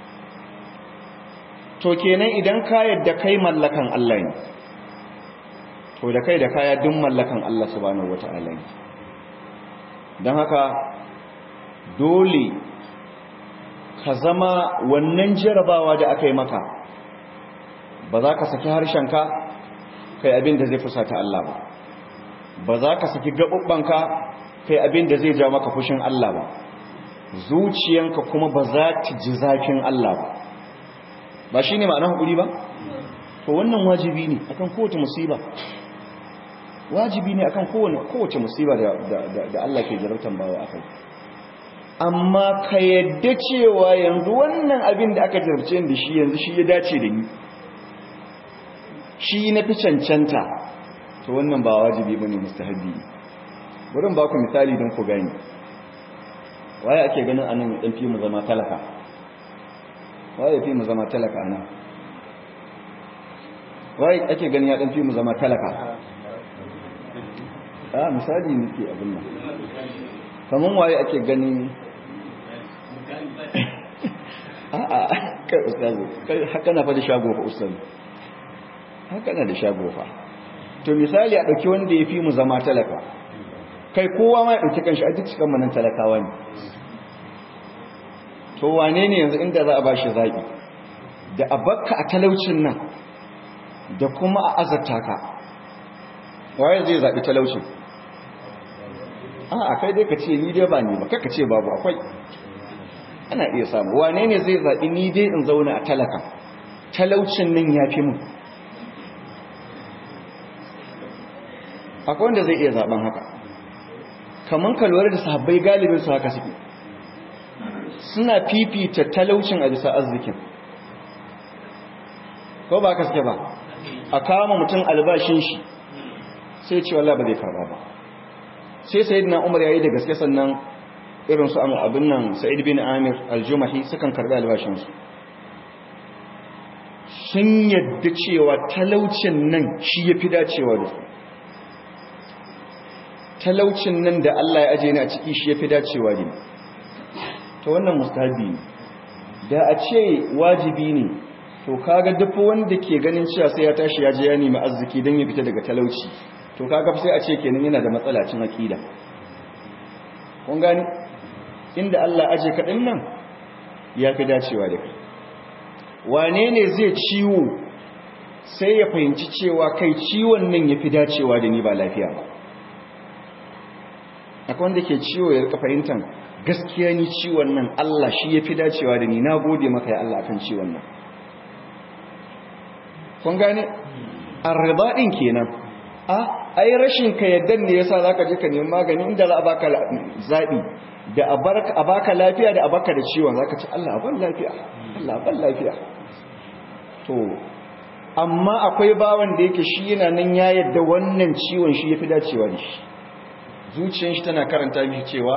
to kenan idan ka yadda kai mallakan Allah ne to da kai da kaya duk mallakan Allah subhanahu wata'ala ne don haka dole ka zama wannan jarabawa da aka yi maka ba za ka saki harshenka kai abin da zai fusata Allah ba ba za ka saki gaɓuɓɓanka kai abin da zai ja maka fushin Allah ba zuciyanka kuma ba za ta ji zafin Allah ba ba shi ne ma'ana haƙuri ba to wannan wajibi ne akan kowace musiba wajibi ne akan kowace musiba da Allah ke jarabtan bawa akai amma ka yadda cewa yanzu wannan abin da aka jarabce da shi yanzu shi ya dace da ni shi na fi cancanta to wannan ba wajibi bane mustahabi wurin ba ku misali don ku gani waye ake ganin anan dan fi mu zama talaka waye fi mu zama talaka anan waye ake ganin ya dan fi mu zama talaka a misali nake abin nan kaman waye ake ganin a'a kai ustazu kai haka na fa da shago fa ustazu haka na da shago fa to misali a dauki wanda yafi mu zama talaka kai kowa ma ya dauki kanshi a duk cikin manan talakawa ne to wane ne yanzu inda za a bashi zabi da abakka a talaucin nan da kuma a azarta ka waye zai zabi talaucin a kai dai ka ce ni dai ba ni ba kaka ce babu akwai ana iya samu wane ne zai zaɓi ni dai in zauna a talaka talaucin nan ya fi mun akwai wanda zai iya zaɓen haka kamar ka lura da sahabbai galibin su haka suke suna fifita talaucin a bisa arzikin ko ba ka suke ba a kama mutum albashin shi sai ce wallah ba zai karba ba sai sayyidina umar yayi da gaske sannan irin su abin nan sa'id bin amir aljumahi sukan karɓi albashinsu sun yadda cewa talaucin nan shi ya fi dacewa da su talaucin nan da Allah ya aje ni a ciki shi ya fi dacewa da ni ta wannan mustahabi ne da a ce wajibi ne to kaga duk wanda ke ganin cewa sai ya tashi ya je ya nemi arziki don ya fita daga talauci to kaga sai a ce kenan yana da matsala cin aqida kun gani inda Allah aje kaɗin nan ya fi dacewa da kai wane ne zai ciwo sai ya fahimci cewa kai ciwon nan ya fi dacewa da ni ba lafiya ba akwai wanda ke ciwo ya rika fahimtar gaskiya ni ciwon nan Allah shi ya fi dacewa da ni na gode maka ya Allah kan ciwon nan kun gane arriba din kenan a ai rashin ka yaddan ne yasa zaka je ka nemi magani inda za a baka zabi da a baka lafiya da a baka da ciwon zaka ce Allah ban lafiya Allah ban lafiya to amma akwai bawan da yake shi yana nan ya yadda wannan ciwon shi yafi dacewa da shi zuciyar shi tana karanta mishi cewa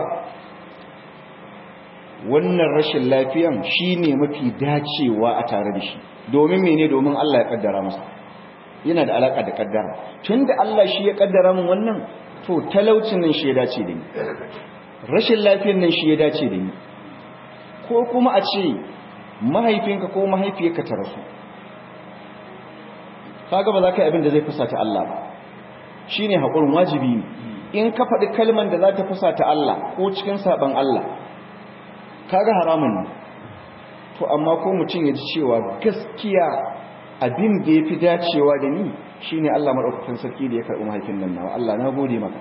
wannan rashin lafiyan shine mafi dacewa a tare da shi domin mene domin Allah ya kaddara masa yana da alaka da kaddara tunda Allah shi ya kaddara min wannan to talaucin nan shi ya dace da ni rashin lafiyar nan shi ya dace da ni ko kuma a ce mahaifinka ko mahaifiyarka ta rasu kaga ba za ka yi abin da zai fusata Allah ba shine haƙurin wajibi ne in ka faɗi kalman da za ta fusata Allah ko cikin saɓan Allah kaga haramun ne to amma ko mutum ya ji cewa gaskiya abin da ya fi dacewa da ni shine Allah maɗaukakin sarki da ya karɓi mahaifin nan nawa Allah na gode maka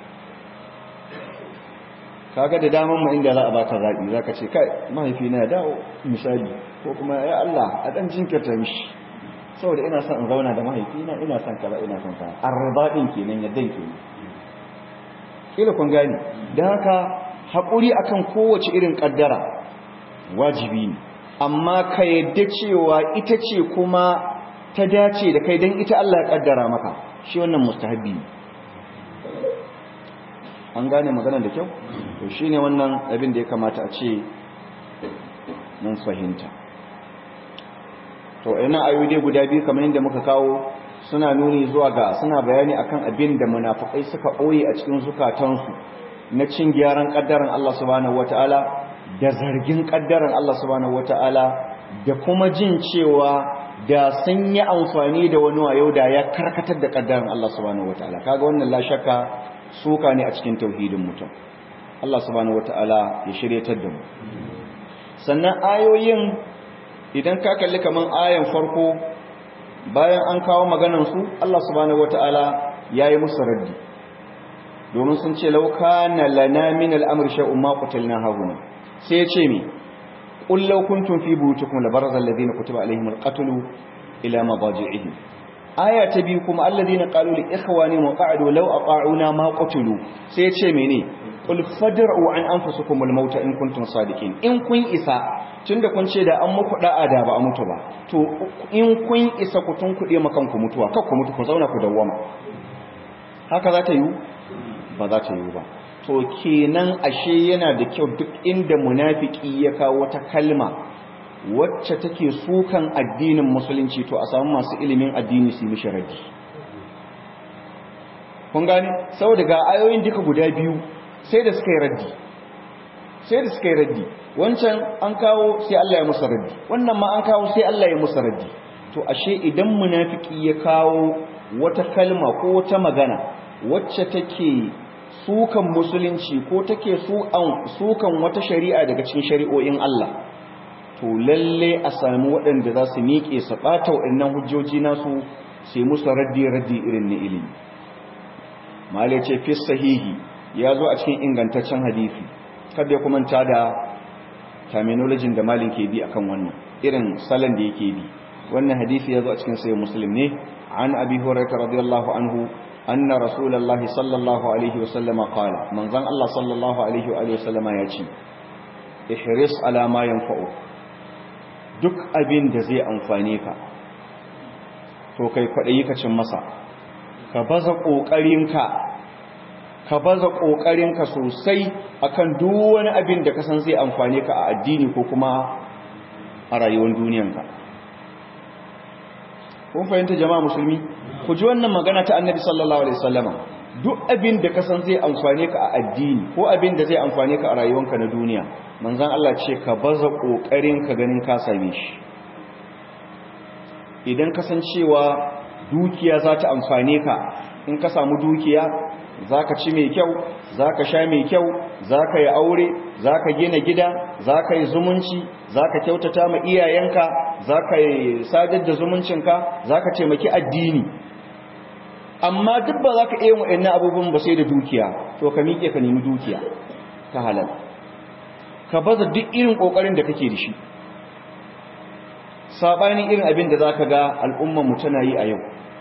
kaga da daman mu inda za a baka zaɓi za ka ce kai mahaifi na dawo misali ko kuma ya Allah a ɗan jinkirta mishi saboda ina son in zauna da mahaifina ina son kaza ina son kaza arbaɗin kenan yaddan kenan kila kun gane don haka haƙuri akan kowace irin ƙaddara wajibi ne amma ka yadda cewa ita ce kuma ta dace da kai don ita Allah ya ƙaddara maka shi wannan mustahabi ne an gane magana da kyau to shi ne wannan abin da ya kamata a ce mun fahimta to ina ayoyi guda biyu kamar yadda muka kawo suna nuni zuwa ga suna bayani akan abin da munafikai suka ɓoye a cikin zukatansu na cin gyaran ƙaddaran Allah subhanahu wata'ala da zargin ƙaddaran Allah subhanahu wata'ala da kuma jin cewa da sun yi amfani da wani wayo da ya karkatar da ƙaddaran Allah subhanahu wata'ala kaga wannan la shakka suka ne a cikin tauhidin mutum Allah subhanahu wata'ala ya shiryatar da mu sannan ayoyin idan ka kalli kaman ayan farko bayan an kawo maganar su Allah subhanahu wata'ala yayi musu raddi domin sun ce law kana lana min al-amri shay'un ma qatalna hauna sai ya ce mi qul law kuntum fi buyutikum labarza alladhina kutiba alaihim al-qatl ila madaji'ihim aya ta biyu kuma alladhina qalu li ikhwanihim wa qa'adu law ata'una ma qatilu sai ya ce mene qul fadra'u an anfusikum al-mauta in kuntum sadiqin in kun isa tunda kun ce da an muku da'a da ba a mutu ba to in kun isa ku tun kuɗe makan ku mutuwa kar ku mutu ku zauna ku dawwama haka za ta yi ba za ta yi ba to kenan ashe yana da kyau duk inda munafiki ya kawo wata kalma wacce take sukan addinin musulunci to a samu masu ilimin addini su mishi raddi kun gane saboda ga ayoyin duka guda biyu sai da suka yi raddi sai da suka yi raddi wancan an kawo sai Allah ya musa raddi wannan ma an kawo sai Allah ya musa raddi to ashe idan munafiki ya kawo wata kalma ko wata magana wacce take sukan musulunci ko take sukan wata shari'a daga cikin shari'o'in Allah to lalle a sami waɗanda za su miƙe su ɓata waɗannan hujjoji nasu sai musu raddi raddi irin na ilimi malai ce fi sahihi ya zo a cikin ingantaccen hadisi kada ya kumanta da terminology da malin ke bi akan wannan irin salon da yake bi wannan hadisi ya zo a cikin sayin muslim ne an abi hurairah radiyallahu anhu anna rasulullahi sallallahu alaihi wasallam qala manzon Allah sallallahu alaihi wa alihi wasallama ya ce ihris ala ma yanfa'u duk abin da zai amfane ka to kai kwadayi ka cin masa ka baza kokarinka ka baza ƙoƙarinka sosai akan duk wani abin da ka san zai amfane ka a addini ko kuma a rayuwar duniyanka kun fahimta jama'a musulmi ku ji wannan magana ta annabi sallallahu alaihi wasallama duk abin da ka san zai amfane ka a addini ko abin da zai amfane ka a rayuwanka na duniya manzon Allah ce ka baza kokarin ka ganin ka same shi idan ka san cewa dukiya za ta amfane ka in ka samu dukiya za ka ci mai kyau za ka sha mai kyau za ka yi aure za ka gina gida za ka yi zumunci za ka kyautata ma iyayenka za ka yi sadar da zumuncinka za ka taimaki addini amma duk ba za ka iya wa'in abubuwan ba sai da dukiya to ka miƙe ka nemi dukiya ta halal ka baza duk irin ƙoƙarin da kake da shi saɓanin irin abin da za ka ga al'ummanmu tana yi a yau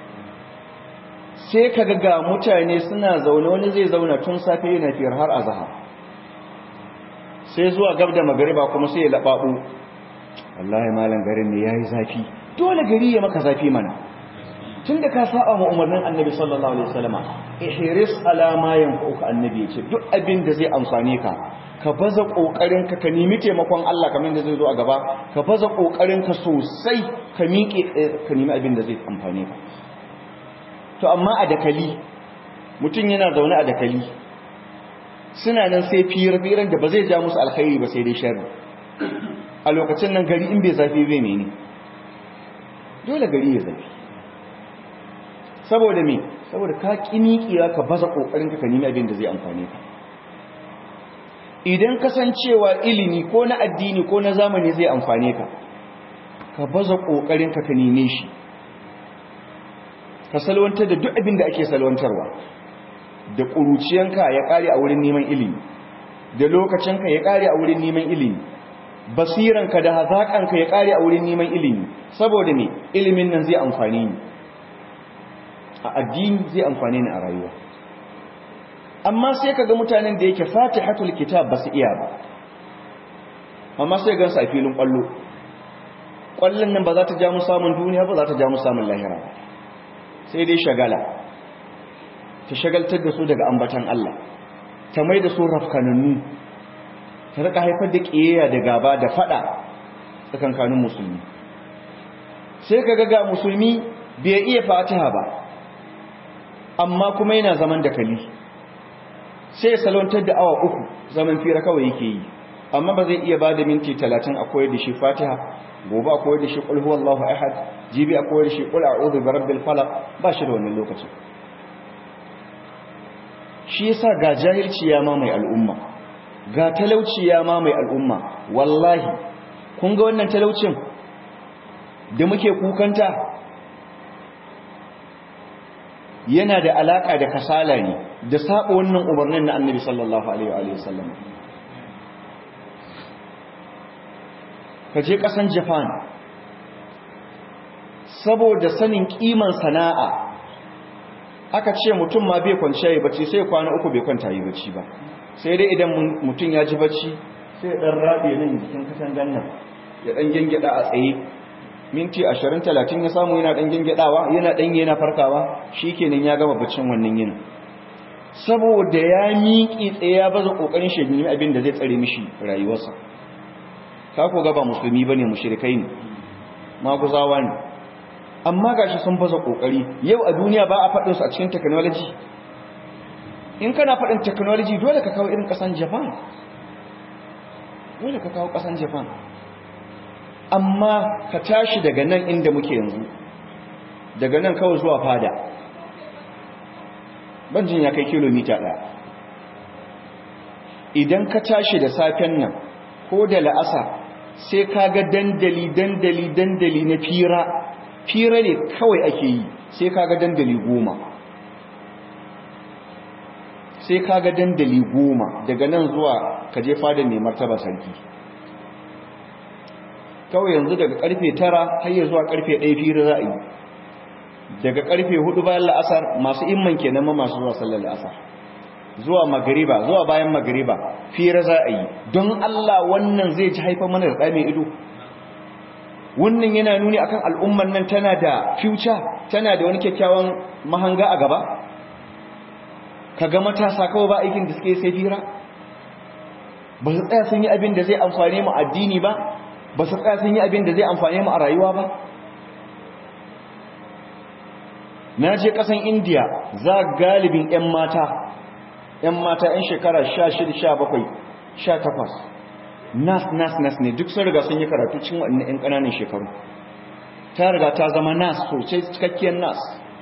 sai ka ga mutane suna zaune wani zai zauna tun safe yana fiyar har azahar sai zuwa gab da magariba kuma sai ya laɓaɓo wallahi malam garin ne ya yi zafi dole gari ya maka zafi mana tun da ka saba ma umarnin annabi sallallahu alaihi wasallama ihris ala ma yanfa'uka annabi yace duk abin da zai amfane ka ka baza kokarin ka ka nemi taimakon Allah kamar da zai zo a gaba ka baza kokarin ka sosai ka miƙe ka nemi abin da zai amfane ka to amma a dakali mutum yana zaune a dakali suna nan sai fiyar-fiyar da ba zai ja musu alkhairi ba sai dai sharri a lokacin nan gari in bai zafi bai mene dole gari ya zafi saboda me saboda ka kimikiya ka baza kokarin ka nemi abin da zai amfane ka idan kasancewa ilimi ko na addini ko na zamani zai amfane ka ka baza kokarin ka ka neme shi ka salwantar da duk abin da ake salwantarwa da ƙuruciyanka ya ƙare a wurin neman ilimi da lokacinka ya ƙare a wurin neman ilimi basiranka da hazaƙanka ya ƙare a wurin neman ilimi saboda ne ilimin nan zai amfani ni a addini zai amfani ni a rayuwa amma sai ka ga mutanen da yake fatihatul kitab ba su iya ba amma sai gansu a filin ƙwallo ƙwallon nan ba za ta ja mu samun duniya ba za ta ja mu samun lahira ba sai dai shagala ta shagaltar da su daga ambatan Allah ta mai da su rafkanannu ta rika haifar da ƙiyayya da gaba da fada tsakankanin musulmi sai ka ga musulmi bai iya fatiha ba amma kuma yana zaman da kali sai salwantar da awa uku zaman fira kawai yake yi amma ba zai iya ba da minti talatin a koyar da shi fatiha gobe a koyar da shi ƙulhu wallahu ahad jibi a koyar da shi ƙul a'udhu bi rabbil falaq ba shi da wannan lokacin shi yasa ga jahilci ya ma mai al'umma ga talauci ya ma mai al'umma wallahi kun ga wannan talaucin da muke kukanta yana da alaka da kasala ne da saba wannan umarnin na annabi sallallahu alaihi wa sallam ka je kasan japan saboda sanin kiman sana'a aka ce mutum ma bai kwanciya yi bacci sai kwana uku bai kwanta yi bacci ba sai dai idan mutum ya ji bacci sai dan rabe nan jikin katangan nan ya dan gengeda a tsaye minti 20 30 ya samu yana dan gengedawa yana dan yana farkawa shikenan ya gama baccin wannan yin saboda ya miƙi tsaye ya baza kokarin shegini abin da zai tsare mishi rayuwarsa ka ko ga ba musulmi bane mushrikai ne maguzawa ne amma gashi sun baza kokari yau a duniya ba a faɗin su a cikin technology in kana faɗin technology dole ka kawo irin ƙasan Japan dole ka kawo ƙasan Japan amma ka tashi daga nan inda muke yanzu daga nan kawai zuwa fada banjin ya kai kilomita ɗaya idan ka tashi da safen nan ko da la'asa sai ka ga dandali dandali dandali na fira fira ne kawai ake yi sai kaga dandali goma sai kaga dandali goma daga nan zuwa kaje fadar mai martaba sarki kawai yanzu daga karfe tara har ya zuwa karfe ɗaya fira za a yi daga karfe hudu bayan la'asar masu imman kenan ma masu zuwa sallar la'asar zuwa magariba zuwa bayan magariba fira za a yi don Allah wannan zai ci haifar mana da mai ido wannan yana nuni akan al'umman nan tana da future tana da wani kyakkyawan mahanga a gaba kaga matasa kawai ba aikin da suke sai fira ba su tsaya sun yi abin da zai amfane mu addini ba ba su tsaya sun yi abin da zai amfane mu a rayuwa ba na je kasan indiya za galibin 'yan mata 'yan mata 'yan shekara 16 17 18 nas nas nas ne duk sun riga sun yi karatu cin waɗannan 'yan ƙananan shekaru ta riga ta zama nas sosai cikakkiyar nas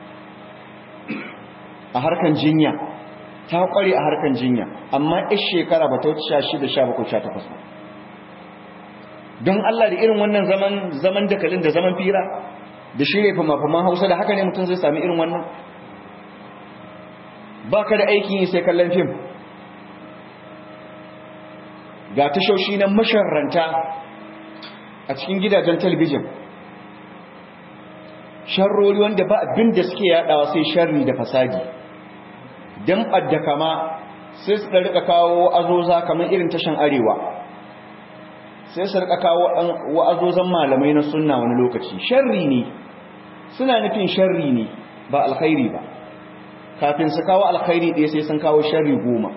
a harkan jinya ta ƙware a harkan jinya amma 'yan shekara ba ta wuce 16 17 18 don Allah da irin wannan zaman zaman dakalin da zaman fira da shirye fama-faman hausa da haka ne mutum zai sami irin wannan ba ka da aikin yi sai kallon fim ga tashoshi na masharranta a cikin gidajen talabijin sharrori wanda ba abin da suke yadawa sai sharri da fasadi don ɓadda kama sai su rika kawo azoza kamar irin tashan arewa sai su rika kawo wa'azozan malamai na sunna wani lokaci sharri ne suna nufin sharri ne ba alkhairi ba kafin su kawo alkhairi ɗaya sai sun kawo sharri goma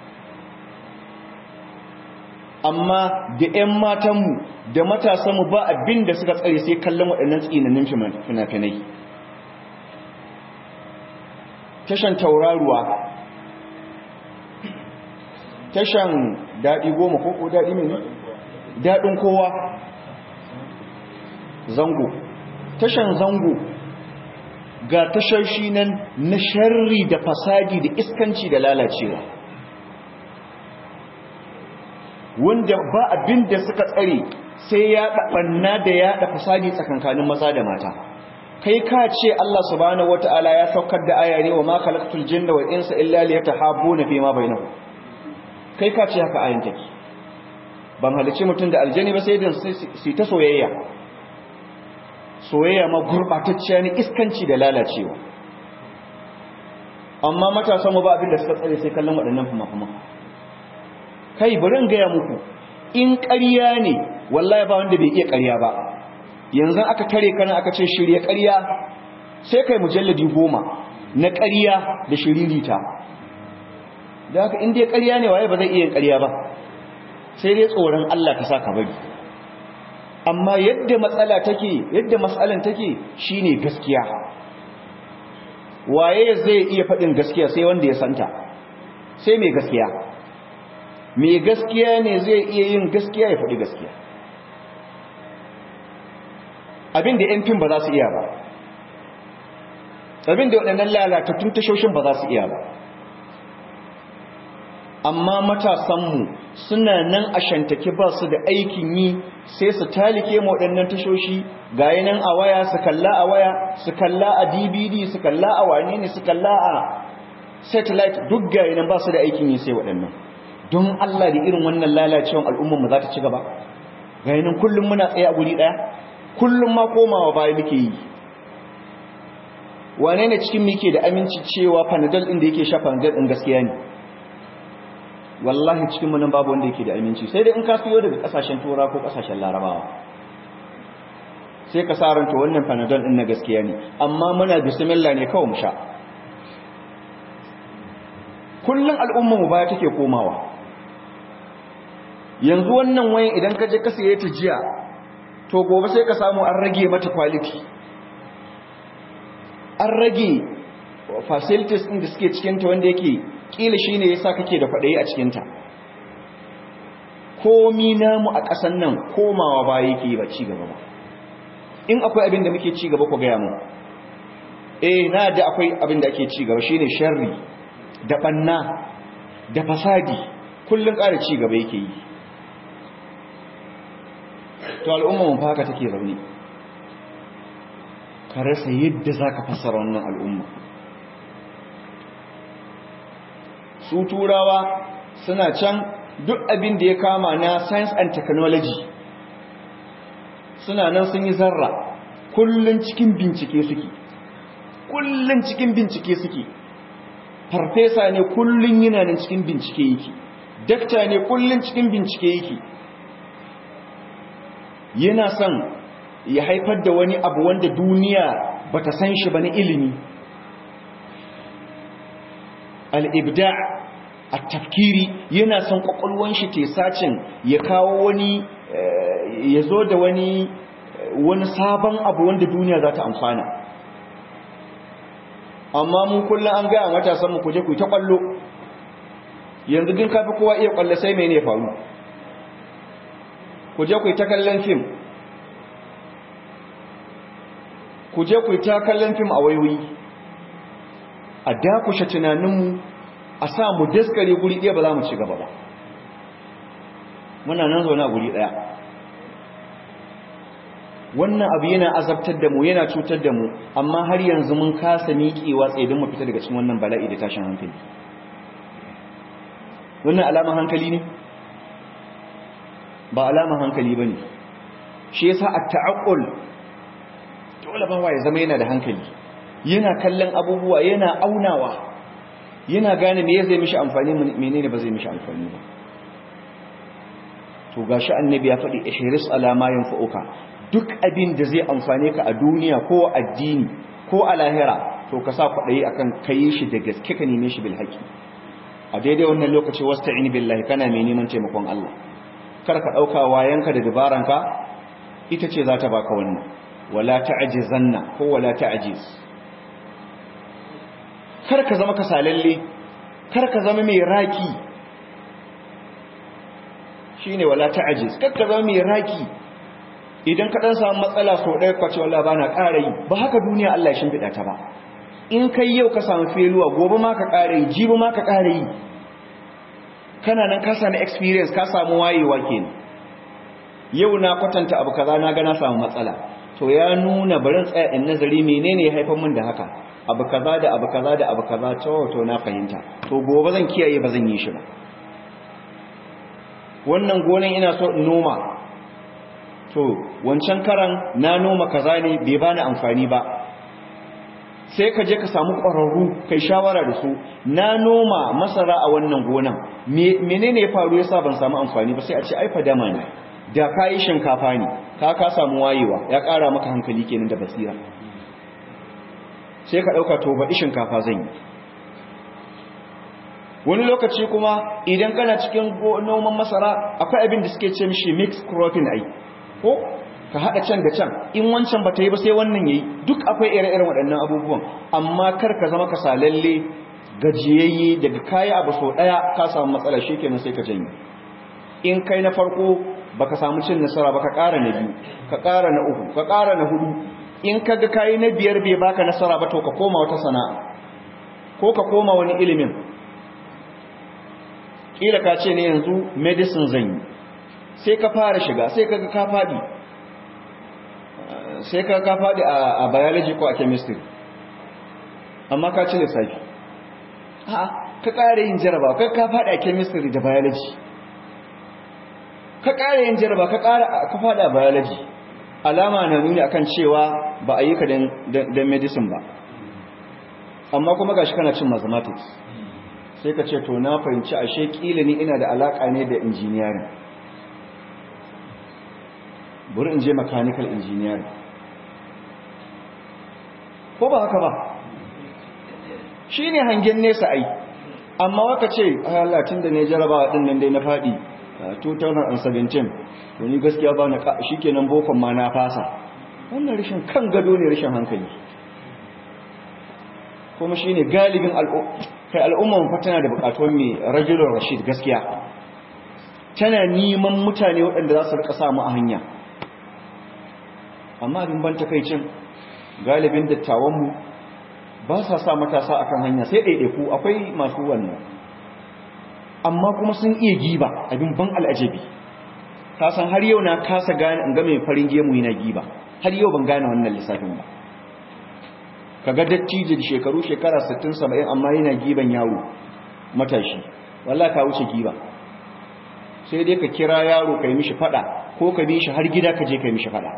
amma da 'yan matanmu da matasanmu ba abin da suka tsare sai kallon waɗannan tsinanin fina-finai tashan tauraruwa tashan daɗi goma ko ko daɗi mai daɗin kowa zango tashan zango ga tashoshi nan na sharri da fasadi da iskanci da lalacewa wanda ba abin da suka tsare sai ya ɗaɓanna da ya ɗa fasadi tsakankanin maza da mata kai ka ce Allah subhanahu wata'ala ya saukar da aya ne wa ma khalaqtul jinna wal insa illa liyatahabbuna fi ma bainahum kai ka ce haka ayin take ban halice mutum da aljani ba sai dan su ta soyayya soyayya ma gurbatacciya ne iskanci da lalacewa amma matasan mu ba abin da suka tsare sai kallon waɗannan fuma-fuma kai bari in gaya muku in ƙarya ne wallahi ba wanda bai iya ƙarya ba yanzu aka tare kana aka ce shirye ƙarya sai kai mujalladi goma na ƙarya da shiririta da haka in dai ƙarya ne waye ba zai iya ƙarya ba sai dai tsoron Allah ka saka bari amma yadda matsala take yadda matsalan take shine gaskiya waye zai iya faɗin gaskiya sai wanda ya santa sai mai gaskiya mai gaskiya ne zai iya yin gaskiya ya faɗi gaskiya abinda yan fim ba za su iya ba abinda waɗannan lalatattun tashoshin ba za su iya ba amma matasanmu suna nan a shantake ba su da aikin yi sai su talike waɗannan tashoshi ga nan a waya su kalla a waya su kalla a dvd su kalla a wane ne su kalla a satellite duk ga nan ba su da aikin yi sai waɗannan don allah da irin wannan lalacewan al'ummarmu za ta ci gaba ga nan kullum muna tsaye a guri ɗaya kullum ma komawa baya muke yi wane ne cikin muke da aminci cewa panadol ɗin da yake sha panadol ɗin gaskiya ne wallahi cikin munan babu wanda yake da aminci sai dai in ka siyo daga kasashen tura ko kasashen larabawa sai ka saranta wannan panadol din na gaskiya ne amma muna bismillah ne kawai mu sha kullun al'umma mu baya take komawa yanzu wannan wayan idan ka je ka siye ta jiya to gobe sai ka samu an rage mata quality an rage facilities din da suke cikin ta wanda yake kila shi ne ya sa kake da kwaɗayi a cikinta komi namu a ƙasan nan komawa ba yake ba ci gaba ba in akwai abin da muke ci gaba ku gaya mu eh na da akwai abin da ake ci gaba shine sharri da banna da fasadi kullun ƙara ci gaba yake yi to al'umma mun haka take zaune ka rasa yadda zaka fassara wannan al'umma su turawa suna can duk abin da ya kama na science and technology suna nan sun yi zarra kullun cikin bincike suke kullun cikin bincike suke farfesa ne kullun yana nan cikin bincike yake dakta ne kullun cikin bincike yake yana son ya haifar da wani abu wanda duniya bata san shi ba na ilimi al-ibda' at-tafkiri yana son kwakwalwan shi te sacin ya kawo wani ya zo da wani wani sabon abu wanda duniya za ta amfana amma mu kullum an gaya matasan mu kuje ku ta kwallo yanzu din kafi kowa iya kwallo sai mene ya faru kuje ku ta kallon fim kuje ku ta kallon fim a wayoyi a dakushe tunaninmu a sa mu daskare guri ɗaya ba za mu ci gaba ba muna nan zaune a guri ɗaya wannan abu yana azabtar da mu yana cutar da mu amma har yanzu mun kasa miƙewa tsaye don mu fita daga cikin wannan bala'i da tashin hankali wannan alaman hankali ne ba alaman hankali ba ne shi yasa a ta'aqqul dole ba ya zama yana da hankali yana kallon abubuwa yana aunawa yana gane me zai mishi amfani menene ba zai mishi amfani ba to gashi annabi ya faɗi ihris ala ma yanfa'uka duk abin da zai amfane ka a duniya ko addini ko a lahira to ka sa kwaɗayi akan kai shi da gaske ka neme shi bil haƙi a daidai wannan lokaci wasta'in billahi kana mai neman taimakon Allah kar ka ɗauka wayanka da dabaranka ita ce za ta baka wannan wala ta'jizanna ko wala ta'jiz kar ka zama kasalalle kar ka zama mai raki shine wala ta'jiz kar ka zama mai raki idan ka dan samu matsala so ɗaya kwace wallahi bana ƙara yi ba haka duniya Allah ya shimfiɗa ta ba in kai yau ka samu feluwa gobe ma ka ƙara yi jibi ma ka ƙara yi kana nan ka sami experience ka samu wayewa kenan yau na kwatanta abu kaza na ga na samu matsala to ya nuna barin tsaya in nazari menene ya haifar min da haka abu kaza da abu kaza da abu kaza to to na fahimta to gobe zan kiyaye ba zan yi shi ba wannan gonan ina so in noma to wancan karan na noma kaza ne bai bani amfani ba sai ka je ka samu ƙwararru kai shawara da su na noma masara a wannan gonan menene ya faru yasa ban samu amfani ba sai a ce ai fadama ne da kayi shinkafa ne ka ka samu wayewa ya ƙara maka hankali kenan da basira sai ka ɗauka to baɗi shinkafa zan yi wani lokaci kuma idan kana cikin noman masara akwai abin da suke ce mishi mixed cropping ai ko ka haɗa can da can in wancan ba ta yi ba sai wannan ya yi duk akwai ire-iren waɗannan abubuwan amma kar ka zama kasalalle gajiyayye daga kayi abu sau ɗaya ka samu matsala shi kenan sai ka janye in kai na farko ba ka samu cin nasara ba ka ƙara na biyu ka ƙara na uku ka ƙara na hudu in ka ga kayi na biyar bai baka nasara ba to ka koma wata sana'a ko ka koma wani ilimin ƙila ka ce ne yanzu medicine zan yi sai ka fara shiga sai ka ga ka faɗi sai ka ka faɗi a biology ko a chemistry amma ka ci lissafi ha ka ƙara yin jaraba ka ka faɗi a chemistry da biology ka ƙara yin jaraba ka ƙara ka faɗi a biology alama na nuni akan cewa ba a yi ka don medicine ba amma kuma gashi kana cin mathematics sai ka ce to na fahimci ashe kila ni ina da alaƙa ne da engineering bari in je mechanical engineering ko ba haka ba shi ne hangen nesa ai amma waka ce Allah tun da ne jarabawa ɗin nan dai na faɗi 2017 to ni gaskiya ba na shi kenan bokon ma na fasa wannan rashin kan gado ne rashin hankali kuma shi ne galibin al'umman fa tana da buƙatuwar mai rajulun rashid gaskiya tana neman mutane waɗanda za su rika samu a hanya amma abin ban takaicin galibin dattawanmu ba sa sa matasa akan hanya sai ɗaiɗaiku akwai masu wannan amma kuma sun iya giba abin ban al'ajabi ta san har yau na kasa gane in ga mai farin gemu yana giba har yau ban gane wannan lissafin ba kaga dattijo da shekaru shekara 60 70 amma yana giban yawo matashi wallahi ka wuce giba sai dai ka kira yaro kai mishi fada ko ka bi shi har gida ka je kai mishi fada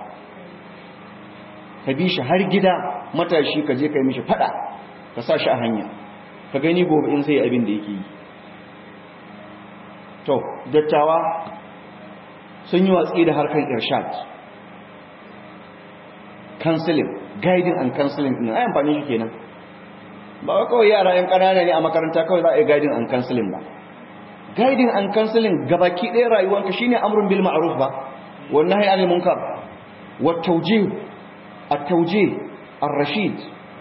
ka bi shi har gida matashi ka je kai mishi fada ka sa shi a hanya ka gani gobe in sai abin da yake yi to dattawa sun yi watsi da harkar irshad counseling guiding and counseling din ai amfani shi kenan ba kawai yara yan ƙanana ne a makaranta kawai za a yi guiding and counseling ba guiding and counseling gabaki ɗaya rayuwanka shine amrun bil ma'ruf ba wannan hayy anil munkar wa tawjih at-tawjih ar-rashid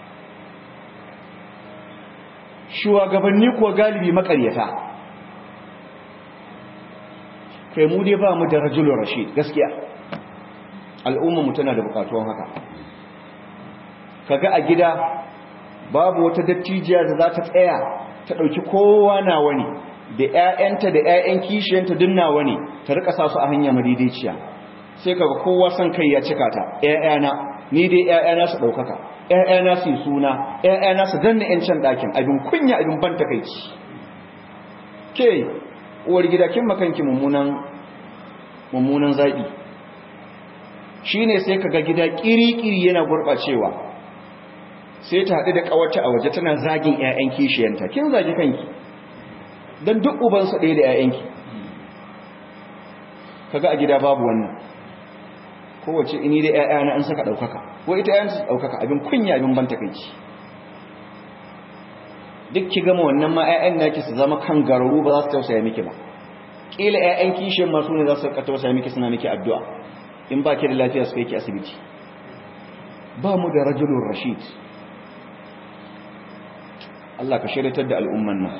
shugabanni ko galibi makaryata kai mu dai ba mu da rajulun rashid gaskiya al'umma mu tana da bukatuwan haka kaga a gida babu wata dattijiya da za ta tsaya ta ɗauki kowa na wani da ‘ya'yanta da ‘ya'yan kishiyanta duk na wani ta rika sa su a hanya madaidaiciya sai kaga kowa son kai ya cika ta ‘ya'yana ni dai ‘ya'yana su ɗaukaka ‘ya'yana su yi suna ‘ya'yana su danna ‘yancin ɗakin abin kunya abin ban takaici ke uwar gida kin makanki mummunan mummunan zaɓi shi ne sai kaga gida ƙiri-ƙiri yana gurɓacewa sai ta haɗu da ƙawarta a waje tana zagin 'ya'yan kishiyanta kin zagi kanki don duk ubansa ɗaya da 'ya'yanki kaga a gida babu wannan kowace ini da 'ya'yana an saka ɗaukaka ko ita 'ya'yan su ɗaukaka abin kunya abin ban takaici duk ki gama wannan ma 'ya'yan naki su zama kan gararu ba za su tausaya miki ba ƙila 'ya'yan kishiyar masu ne za su tausaya miki suna miki addu'a in ba ki da lafiya su kai ki asibiti ba mu da rajulun rashid Allah ka shiritar da al'umman nan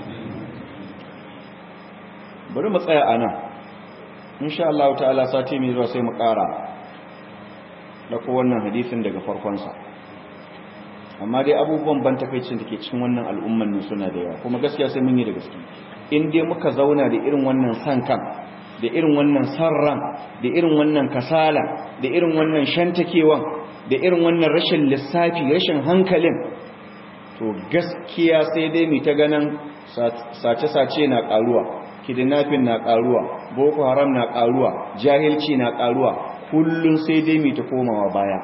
bari mu tsaya a nan insha Allah ta'ala sati mai zuwa sai mu ƙara da wannan hadisin daga farkonsa amma dai abubuwan ban takaicin da ke cikin wannan al'umman nan suna da yawa kuma gaskiya sai mun yi da gaske in dai muka zauna da irin wannan san kan da irin wannan sarran da irin wannan kasala da irin wannan shantakewan da irin wannan rashin lissafi rashin hankalin to gaskiya sai dai mu ta ganin sace-sace na karuwa kidnapping na karuwa boko haram na karuwa jahilci na karuwa kullun sai dai mu ta komawa baya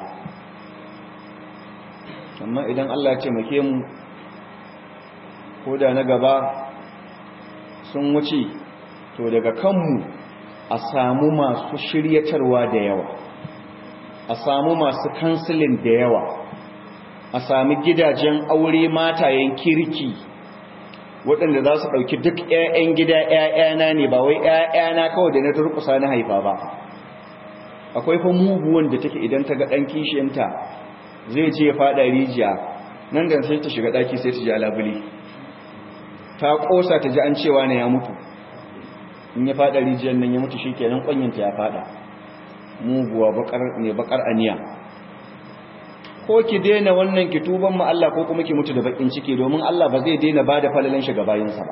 amma idan Allah ya taimake mu ko da na gaba sun wuce to daga kanmu a samu masu shiryatarwa da yawa a samu masu kansilin da yawa a sami gidajen aure matayen kirki waɗanda za su ɗauki duk 'ya'yan gida 'ya'yana ne ba wai 'ya'yana kawai da na turkusa na haifa ba akwai fa muguwan da take idan ta ga ɗan kishiyanta zai je ya faɗa rijiya nan da sai ta shiga ɗaki sai ta ji alabuli ta ƙosa ta ji an cewa na ya mutu in ya faɗa rijiyar nan ya mutu shi kenan ƙwanyanta ya faɗa muguwa ne bakar aniya ko ki daina wannan ki tuban mu Allah ko kuma ki mutu da bakin ciki domin Allah ba zai daina ba da falalan shi ga bayinsa ba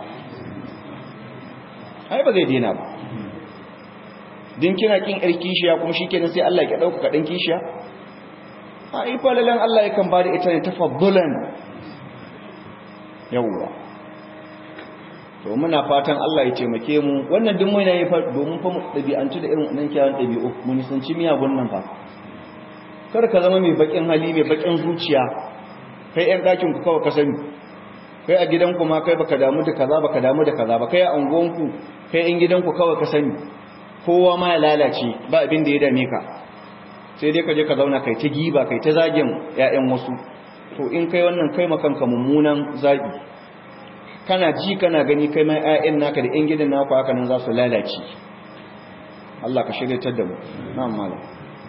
ai ba zai daina ba din kina kin yar kishiya kuma shikenan sai Allah ya dauka kadan kishiya ai falalan Allah yakan ba da ita ne tafaddulan yawwa to muna fatan Allah ya taimake mu wannan duk mai nayi fa domin fa mu dabi'antu da irin wannan kiyawan dabi'u mu nisanci miyagun nan fa kar ka zama mai bakin hali mai bakin zuciya kai ɗan ɗakin ku kawai ka sani kai a gidanku ma kai baka damu da kaza baka damu da kaza ba kai a unguwanku kai ɗan gidanku kawai ka sani kowa ma ya lalace ba abin da ya dame ka sai dai ka je ka zauna kai ta giba kai ta zagin ƴaƴan wasu to in kai wannan kai makanka mummunan zagi kana ji kana gani kai mai ƴaƴan naka da ƴan gidan naku haka nan za su lalace Allah ka shiryatar da mu na'am malam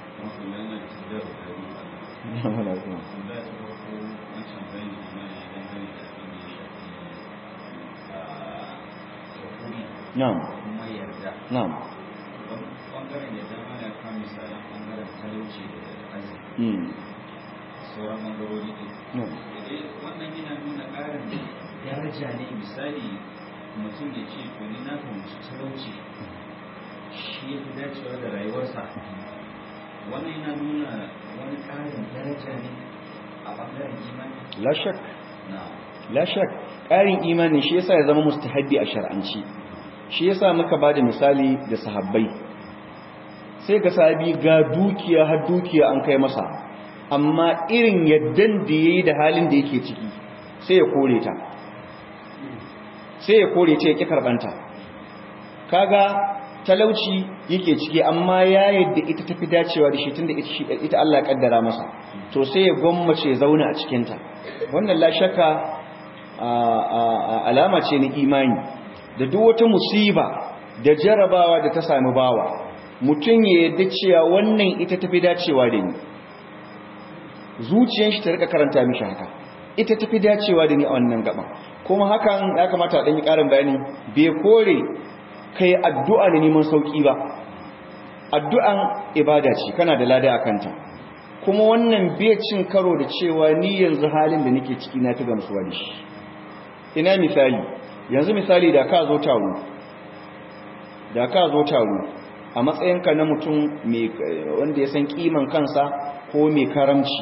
Na'am. Na'am. Bangaren da dama ya kama misalan bangaren talauci da arziki. Sauran bangarori ne. Wannan yana nuna ƙarin daraja ne misali mutum ya ce to ni na fahimci talauci shi ya fi dacewa da rayuwarsa. Wannan yana nuna wani ƙarin daraja ne a bangaren imani. La shak. Na'am. La shak. Ƙarin imani shi yasa ya zama mustahabbi a shar'anci. shi yasa muka bada misali da sahabbai sai ga sahabi ga dukiya har dukiya an kai masa amma irin yaddan da yayi da halin da yake ciki sai ya kore ta sai ya kore ta ya ki karbanta kaga talauci yake ciki amma ya yadda ita tafi dacewa da shi tunda ita ita Allah ya kaddara masa to sai ya gwammace zauna a cikin ta wannan la shakka alama ce na imani da duk wata musiba da jarabawa da ta sami bawa mutum ya yadda cewa wannan ita tafi dacewa da ni zuciyar shi ta rika karanta mishi haka ita tafi dacewa da ni a wannan gaba kuma hakan ya kamata a ɗanyi ƙarin bayani bai kore kai addu'a da neman sauƙi ba addu'an ibada ce kana da lada a kanta kuma wannan bai cin karo da cewa ni yanzu halin da nake ciki na fi gamsuwa da shi ina misali yanzu misali da ka zo taro da ka zo taro a matsayinka na mutum wanda ya san kiman kansa ko mai karamci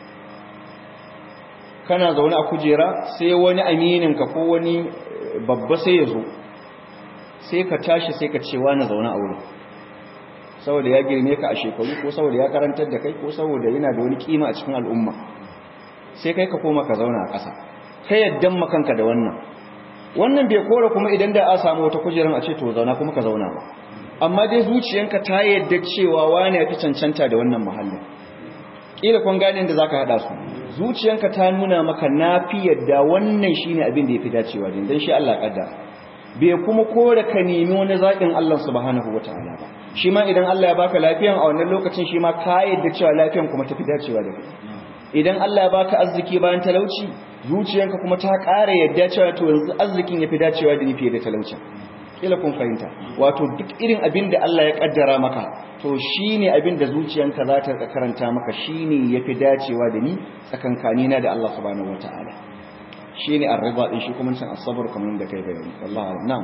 kana zaune a kujera sai wani amininka ko wani babba sai ya zo sai ka tashi sai ka cewa na zaune a wurin saboda ya girme ka a shekaru ko saboda ya karantar da kai ko saboda yana da wani kima a cikin al'umma sai kai ka koma ka zauna a ƙasa ka yaddan makanka da wannan wannan bai kora kuma idan da a samu wata kujerar a ce to zauna kuma ka zauna ba amma dai zuciyanka ta yadda cewa wani ya fi cancanta da wannan muhallin kila kun gane da zaka hada su zuciyanka ta nuna maka nafi yadda wannan shine abin da yafi dacewa din dan shi Allah kaddara bai kuma kore ka nemi wani zaɓin Allah subhanahu wataala ba shi ma idan Allah ya baka lafiyan a wannan lokacin shi ma ka yadda cewa lafiyan kuma tafi dacewa da kai idan Allah ya baka arziki bayan talauci zuciyanka kuma ta ƙara yadda cewa to yanzu arzikin yafi dacewa da ni fiye da talaucin kila kun fahimta wato duk irin abin da Allah ya kaddara maka to shine abin da zuciyanka za ta karanta maka shine yafi dacewa da ni tsakankanina da Allah subhanahu wataala shine ar-ridha din shi kuma san as-sabr kamar da kai bayani wallahi a'lam na'am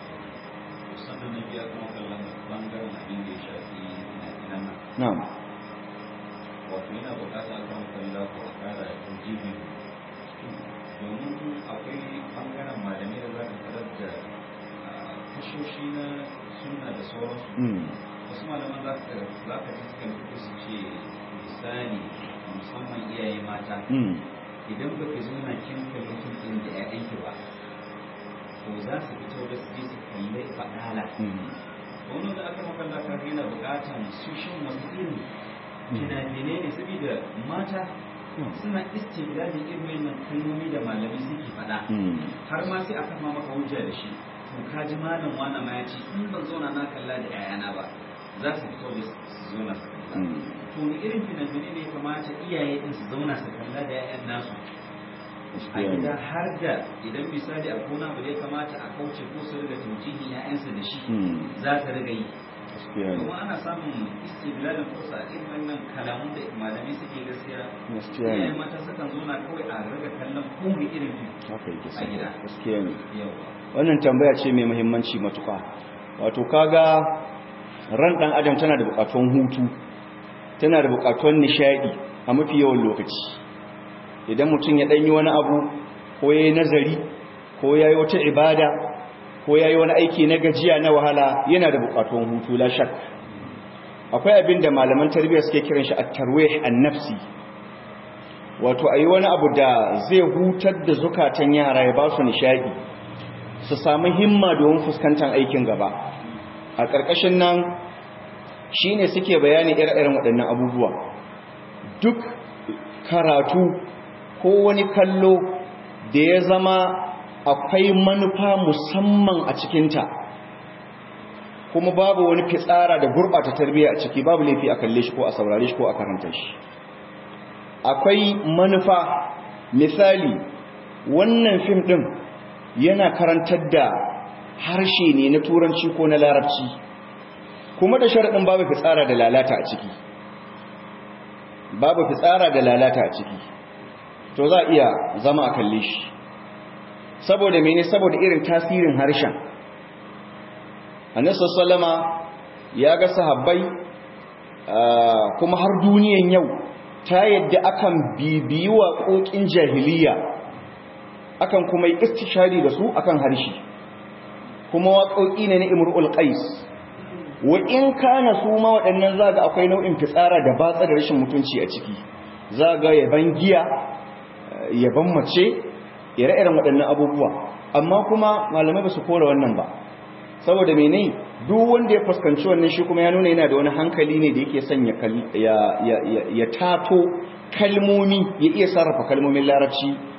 sannan na biya kuma kallon bangaren abin da ya shafi ina na'am wato yana bukatar kan kalla ko a kara jibi domin akwai bangaren malamai da za ka tarar da tashoshi na sunna da sauransu mm wasu malaman za ka za ka ji sukan fito su ce misali musamman iyaye mata mm idan ba ka zauna kin kalli sun ɗin da ‘ya'yanki ba to za su fito da su je su kalli faɗala mm wani da aka makalla ka yana buƙatan su shin wasu irin fina-finai ne saboda mata suna istimdadin irin wannan kalmomi da malami suke faɗa mm har ma sai a kama maka hujja da shi to ka ji malam wani ma ya ce in ban zauna na kalla da ‘ya'yana ba za su fito da su zauna su kalla mm to wani irin fina-finai ne ya kamata iyaye din su zauna su kalla da 'ya'yan nasu a gida har da idan misali a kona ba da ya kamata a kauce ko su riga taujihin 'ya'yansu da shi mm za ta riga yi gaskiya ne kuma ana samun istiblalin kusa irin wannan kalamun da malamai suke gaskiya gaskiya iyayen ne mata sukan zauna kawai a riga kallon kowane irin fim haka yake a gida. gaskiya ne yawa wannan tambaya ce mai muhimmanci matuƙa wato kaga ran ɗan adam tana da buƙatuwan hutu tana da buƙatuwan nishaɗi a mafi yawan lokaci idan mutum ya ɗanyi wani abu ko ya yi nazari ko ya yi wata ibada ko ya yi wani aiki na gajiya na wahala yana da buƙatuwan hutu la shak akwai abin da malaman tarbiyya suke kiran shi at-tarwih an-nafsi wato ayi wani abu da zai hutar da zukatan yara ya ba su nishaɗi su sami himma domin fuskantar aikin gaba a ƙarƙashin nan shi ne suke bayani ire-iren waɗannan abubuwa duk karatu ko wani kallo da ya zama akwai manufa musamman a cikinta kuma babu wani fitsara da gurɓata tarbiyya a ciki babu laifi a kalle shi ko a saurare shi ko a karanta shi akwai manufa misali wannan fim ɗin yana karantar da harshe ne na turanci ko na larabci kuma da sharaɗin babu fitsara da lalata a ciki babu fitsara da lalata a ciki to za a iya zama a kalle shi saboda mene saboda irin tasirin harshen annabi sallama ya ga sahabbai kuma har duniyan yau ta yadda akan bibiyi waƙoƙin jahiliya akan kuma yi istishari da su akan harshe kuma waƙoƙi ne na imrul qais wa in kana su ma waɗannan zaga akwai nau'in fitsara da batsa da rashin mutunci a ciki zaga yaban giya yaban mace ire-iren waɗannan abubuwa amma kuma malamai ba su kora wannan ba saboda mene duk wanda ya fuskanci wannan shi kuma ya nuna yana da wani hankali ne da yake son ya tato kalmomi ya iya sarrafa kalmomin larabci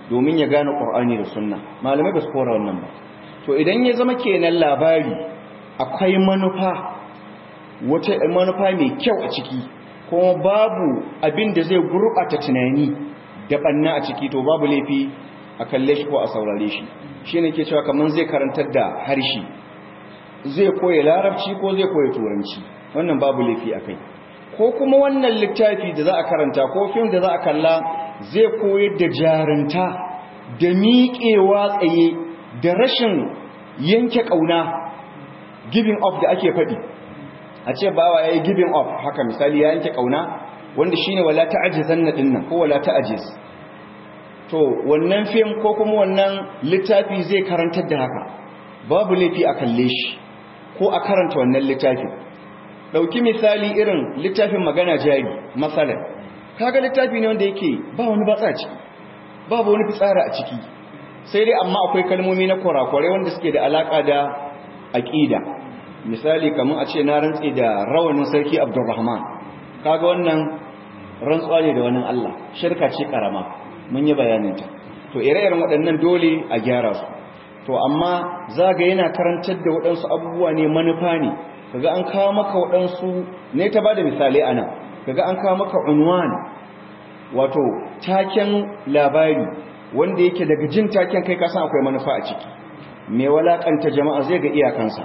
domin ya gane ƙur'ani da sunna malamai ba su kora wannan ba to idan ya zama kenan labari akwai manufa wata manufa mai kyau a ciki kuma babu abin da zai gurɓata tunani da ɓanna a ciki to babu laifi a kalle shi ko a saurare shi shi ne ke cewa kamar zai karantar da harshe zai koya larabci ko zai koya turanci wannan babu laifi a kai ko kuma wannan littafi da za a karanta ko fim da za a kalla zai koyar da jarinta da miƙewa tsaye da rashin yanke ƙauna giving up da ake faɗi a ce bawa ya yi giving up haka misali ya yanke ƙauna wanda shi ne wala ta'ajizan na ɗinnan ko wala ta'ajiz to wannan fim ko kuma wannan littafi zai karantar da haka babu laifi a kalle shi ko a karanta wannan littafin ɗauki misali irin littafin magana jari matsalar kaga littafi ne wanda yake ba wani batsa ciki babu wani fitsara a ciki sai dai amma akwai kalmomi na kwarakwarai wanda suke da alaka da aƙida misali kamar a ce na rantsi da rawanin sarki abdurrahman kaga wannan rantsuwa ne da wani allah shirka ce karama mun yi bayaninta to ire-iren waɗannan dole a gyara su to amma zaga yana karantar da waɗansu abubuwa ne manufa ne kaga an kawo maka waɗansu ne ta ba da misali a nan kaga an kawo maka unwan wato taken labari wanda yake daga jin taken kai kasan akwai manufa a ciki mai walakanta jama'a zai ga iyakansa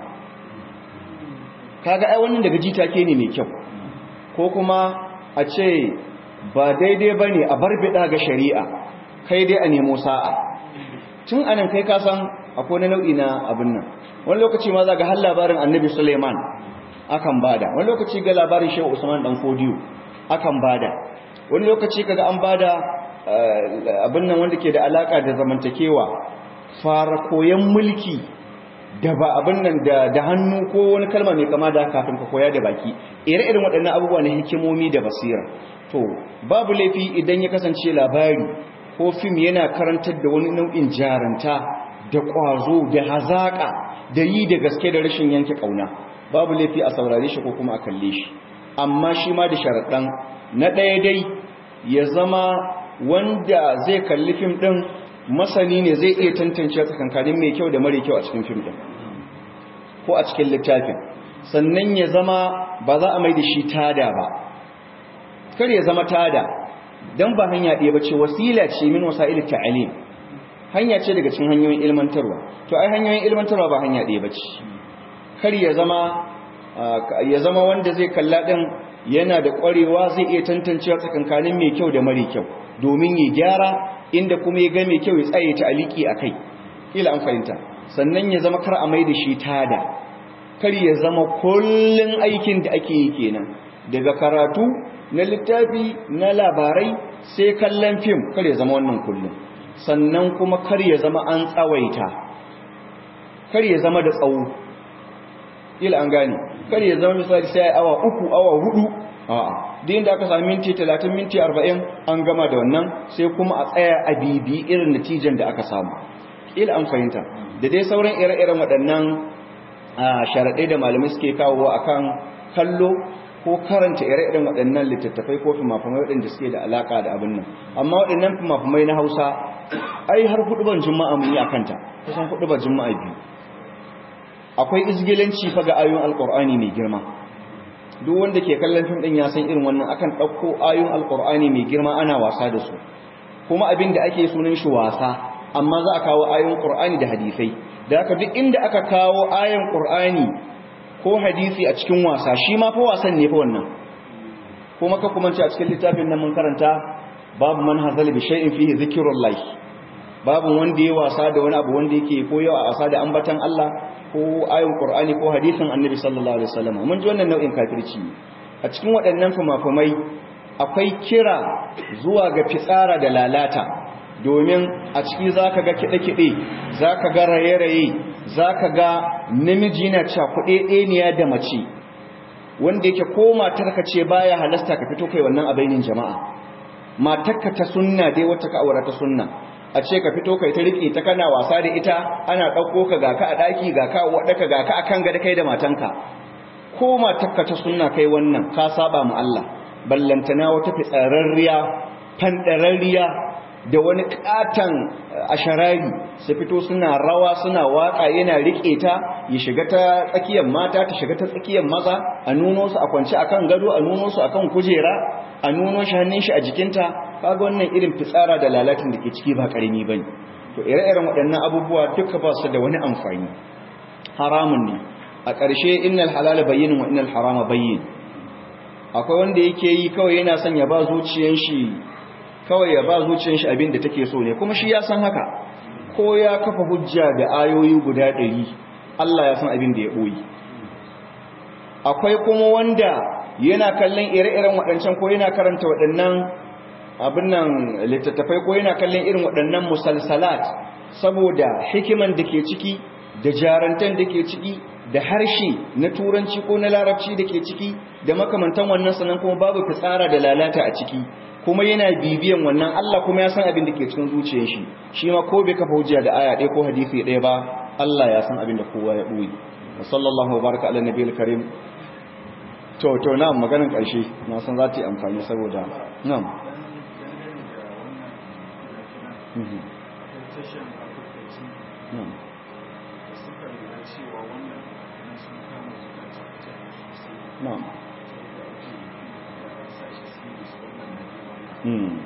kaga ai wannan daga ji take ne mai kyau ko kuma a ce ba daidai bane a barbida ga shari'a kai dai a nemo sa'a tun anan kai kasan akwai wani nau'i na abin nan wani lokaci ma za ga har labarin annabi suleiman akan bada wani lokaci ga labarin shehu usman dan kodiyo akan bada wani lokaci kaga an bada abin nan wanda ke da alaka da zamantakewa fara koyan mulki da ba abin nan da hannu ko wani kalma mai kama da kafin ka koya da baki ire-iren waɗannan abubuwa na hikimomi da basira to babu laifi idan ya kasance labari ko fim yana karantar da wani nau'in jaranta da ƙwazo da hazaƙa da yi da gaske da rashin yanke ƙauna babu laifi a saurare shi ko kuma a kalle shi amma shi ma da sharaɗan na ɗaya dai ya zama wanda zai kalli fim ɗin masani ne zai iya tantance tsakankanin mai kyau da mara kyau a cikin fim ɗin ko a cikin littafin sannan ya zama ba za a mai da shi tada ba kar ya zama tada don ba hanya ɗaya ba ce wasila ce min wasa'il ta'alim hanya ce daga cikin hanyoyin ilmantarwa to ai hanyoyin ilmantarwa ba hanya ɗaya ba ce kar ya zama ya zama wanda zai kalla ɗin yana da ƙwarewa zai iya tantancewa tsakankanin mai kyau da mara kyau domin ya gyara inda kuma ya ga mai kyau ya tsaye ta aliki a kai kila an fahimta sannan ya zama kar a mai da shi tada kar ya zama kullun aikin da ake yi kenan daga karatu na littafi na labarai sai kallon fim kar ya zama wannan kullum sannan kuma kar ya zama an tsawaita kar ya zama da tsawo ila an gane kar ya zama misali sai awa uku awa hudu a'a din da aka sami minti 30 minti 40 an gama da wannan sai kuma a tsaya a bibi irin natijan da aka samu ila an fahimta da dai sauran ire-iren waɗannan sharaɗai da malamai suke kawo akan kallo ko karanta ire-iren waɗannan littattafai ko fimafimai waɗanda suke da alaƙa da abin nan amma waɗannan fimafimai na hausa ai har huɗuban juma'a mun yi a kanta kusan huɗuban juma'a biyu akwai izgilanci fa ga ayoyin alƙur'ani mai girma duk wanda ke kallon fim ɗin ya san irin wannan akan ɗauko ayoyin alƙur'ani mai girma ana wasa da su kuma abin da ake sunan shi wasa amma za a kawo ayoyin ƙur'ani da hadisai da haka duk inda aka kawo ayoyin ƙur'ani ko hadisi a cikin wasa shi ma fa wasan ne fa wannan kuma ka kuma a cikin littafin nan mun karanta babu man hazal bi shay'in fihi zikrullah babu wanda ya wasa da wani abu wanda yake ko yau a wasa da ambatan Allah ko ayin Qur'ani ko hadisin Annabi sallallahu alaihi wasallam mun ji wannan nau'in kafirci a cikin waɗannan fumafumai akwai kira zuwa ga fitsara da lalata domin a ciki zaka ga kide-kide zaka ga raye-raye zaka ga namiji na cakuɗe ɗeniya da mace wanda yake ko matarka ce baya halasta ka fito kai wannan abainin jama'a matarka ta sunna dai wata ka aura ta sunna a ce ka fito kai ta rike ta kana wasa da ita ana ɗauko ka ga ka a ɗaki ga ka a waɗaka ga ka a kan gada kai da matanka ko matarka ta sunna kai wannan ka saba mu Allah ballantana wata fitsararriya fandararriya da wani katan asharari su fito suna rawa suna waka yana rike ta ya shiga ta tsakiyar mata ta shiga ta tsakiyar maza a nuno su a kwance akan gado a nuno su akan kujera a nuno shi hannun shi a jikinta kaga wannan irin fitsara da lalatin da ke ciki ba karami bane to ire-iren waɗannan abubuwa duka ba su da wani amfani haramun ne a ƙarshe innal halala bayyinin wa innal harama bayyin akwai wanda yake yi kawai yana son ya ba zuciyan shi kawai ya ba zuciyan shi abin da take so ne kuma shi ya san haka ko ya kafa hujja da ayoyi guda ɗari Allah ya san abin da ya ɓoyi akwai kuma wanda yana kallon ire-iren waɗancan ko yana karanta waɗannan abin nan littattafai ko yana kallon irin waɗannan musalsalat saboda hikiman da ke ciki da jarantan da ke ciki da harshe na turanci ko na larabci da ke ciki da makamantan wannan sannan kuma babu fitsara da lalata a ciki kuma yana bibiyan wannan Allah kuma ya san abin da ke cikin zuciyar shi shi ma ko bai kafa hujja da aya ɗaya ko hadisi ɗaya ba Allah ya san abin da kowa ya ɓoye sallallahu baraka ala nabiyil karim to to na maganin ƙarshe na san za ta yi amfani saboda nan nan nan Hmm.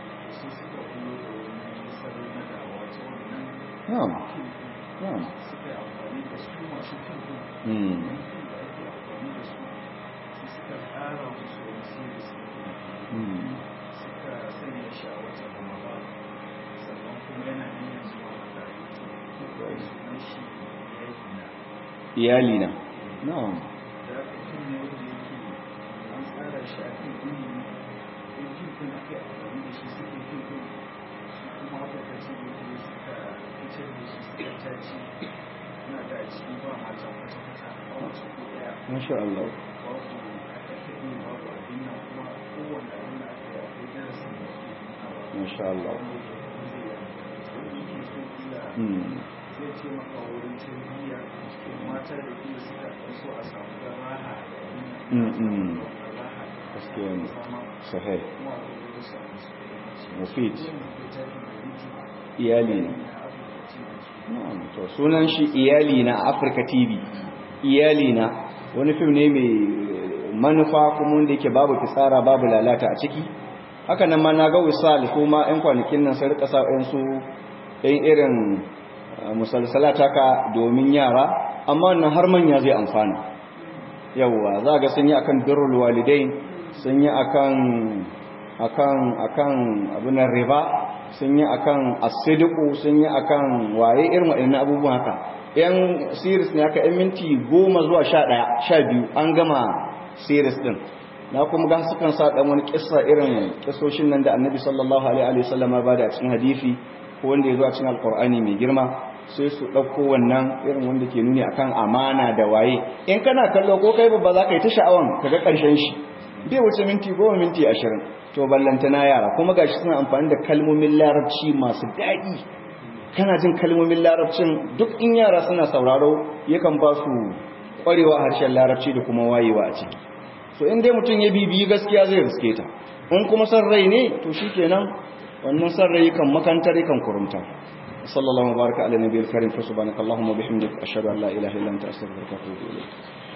Na'am. Na'am. Hmm. Hmm. Iyali na. Na'am. Masha Allah. Masha Allah. Hmm. zai ce maka wurin tarbiyya mata da kuma suka so a samu da raha Hmm. Hmm. Gaskiya ne. Sahih. Mufid. Iyali ne. Na'am. To sunan shi iyali na Africa TV. Iyali na wani fim ne mai manufa kuma wanda yake babu fitsara babu lalata a ciki. Haka nan ma na ga wisal kuma 'yan kwanakin nan sai rika sa su ɗan irin musalsalat haka domin yara amma wannan har manya zai amfana yawwa za ga sun yi akan birrul walidain sun yi akan akan akan abunan riba sun yi akan asidiku sun yi akan waye irin waɗannan abubuwan haka yan series ne haka yan minti goma zuwa sha ɗaya sha biyu an gama series ɗin na kuma ga sukan sa ɗan wani kissa irin kissoshin nan da annabi sallallahu alaihi wasallam ba da a cikin hadisi ko wanda ya zo a cikin alkur'ani mai girma sai su ɗauko wannan irin wanda ke nuni akan amana da waye in kana kallo ko kai babba za ka yi ta sha'awan ka ga ƙarshen shi bai wuce minti goma minti ashirin to ballantana yara kuma gashi suna amfani da kalmomin larabci masu daɗi kana jin kalmomin larabcin duk in yara suna sauraro yakan ba su ƙwarewa harshen larabci da kuma wayewa a ciki so in dai mutum ya bibiyi gaskiya zai riske ta in kuma san rai ne to shikenan wannan san rai kan makantar kan kurumta sallallahu baraka ala nabiyil karim fa subhanakallahumma bihamdika ashhadu an la ilaha illa anta astaghfiruka wa atubu ilayk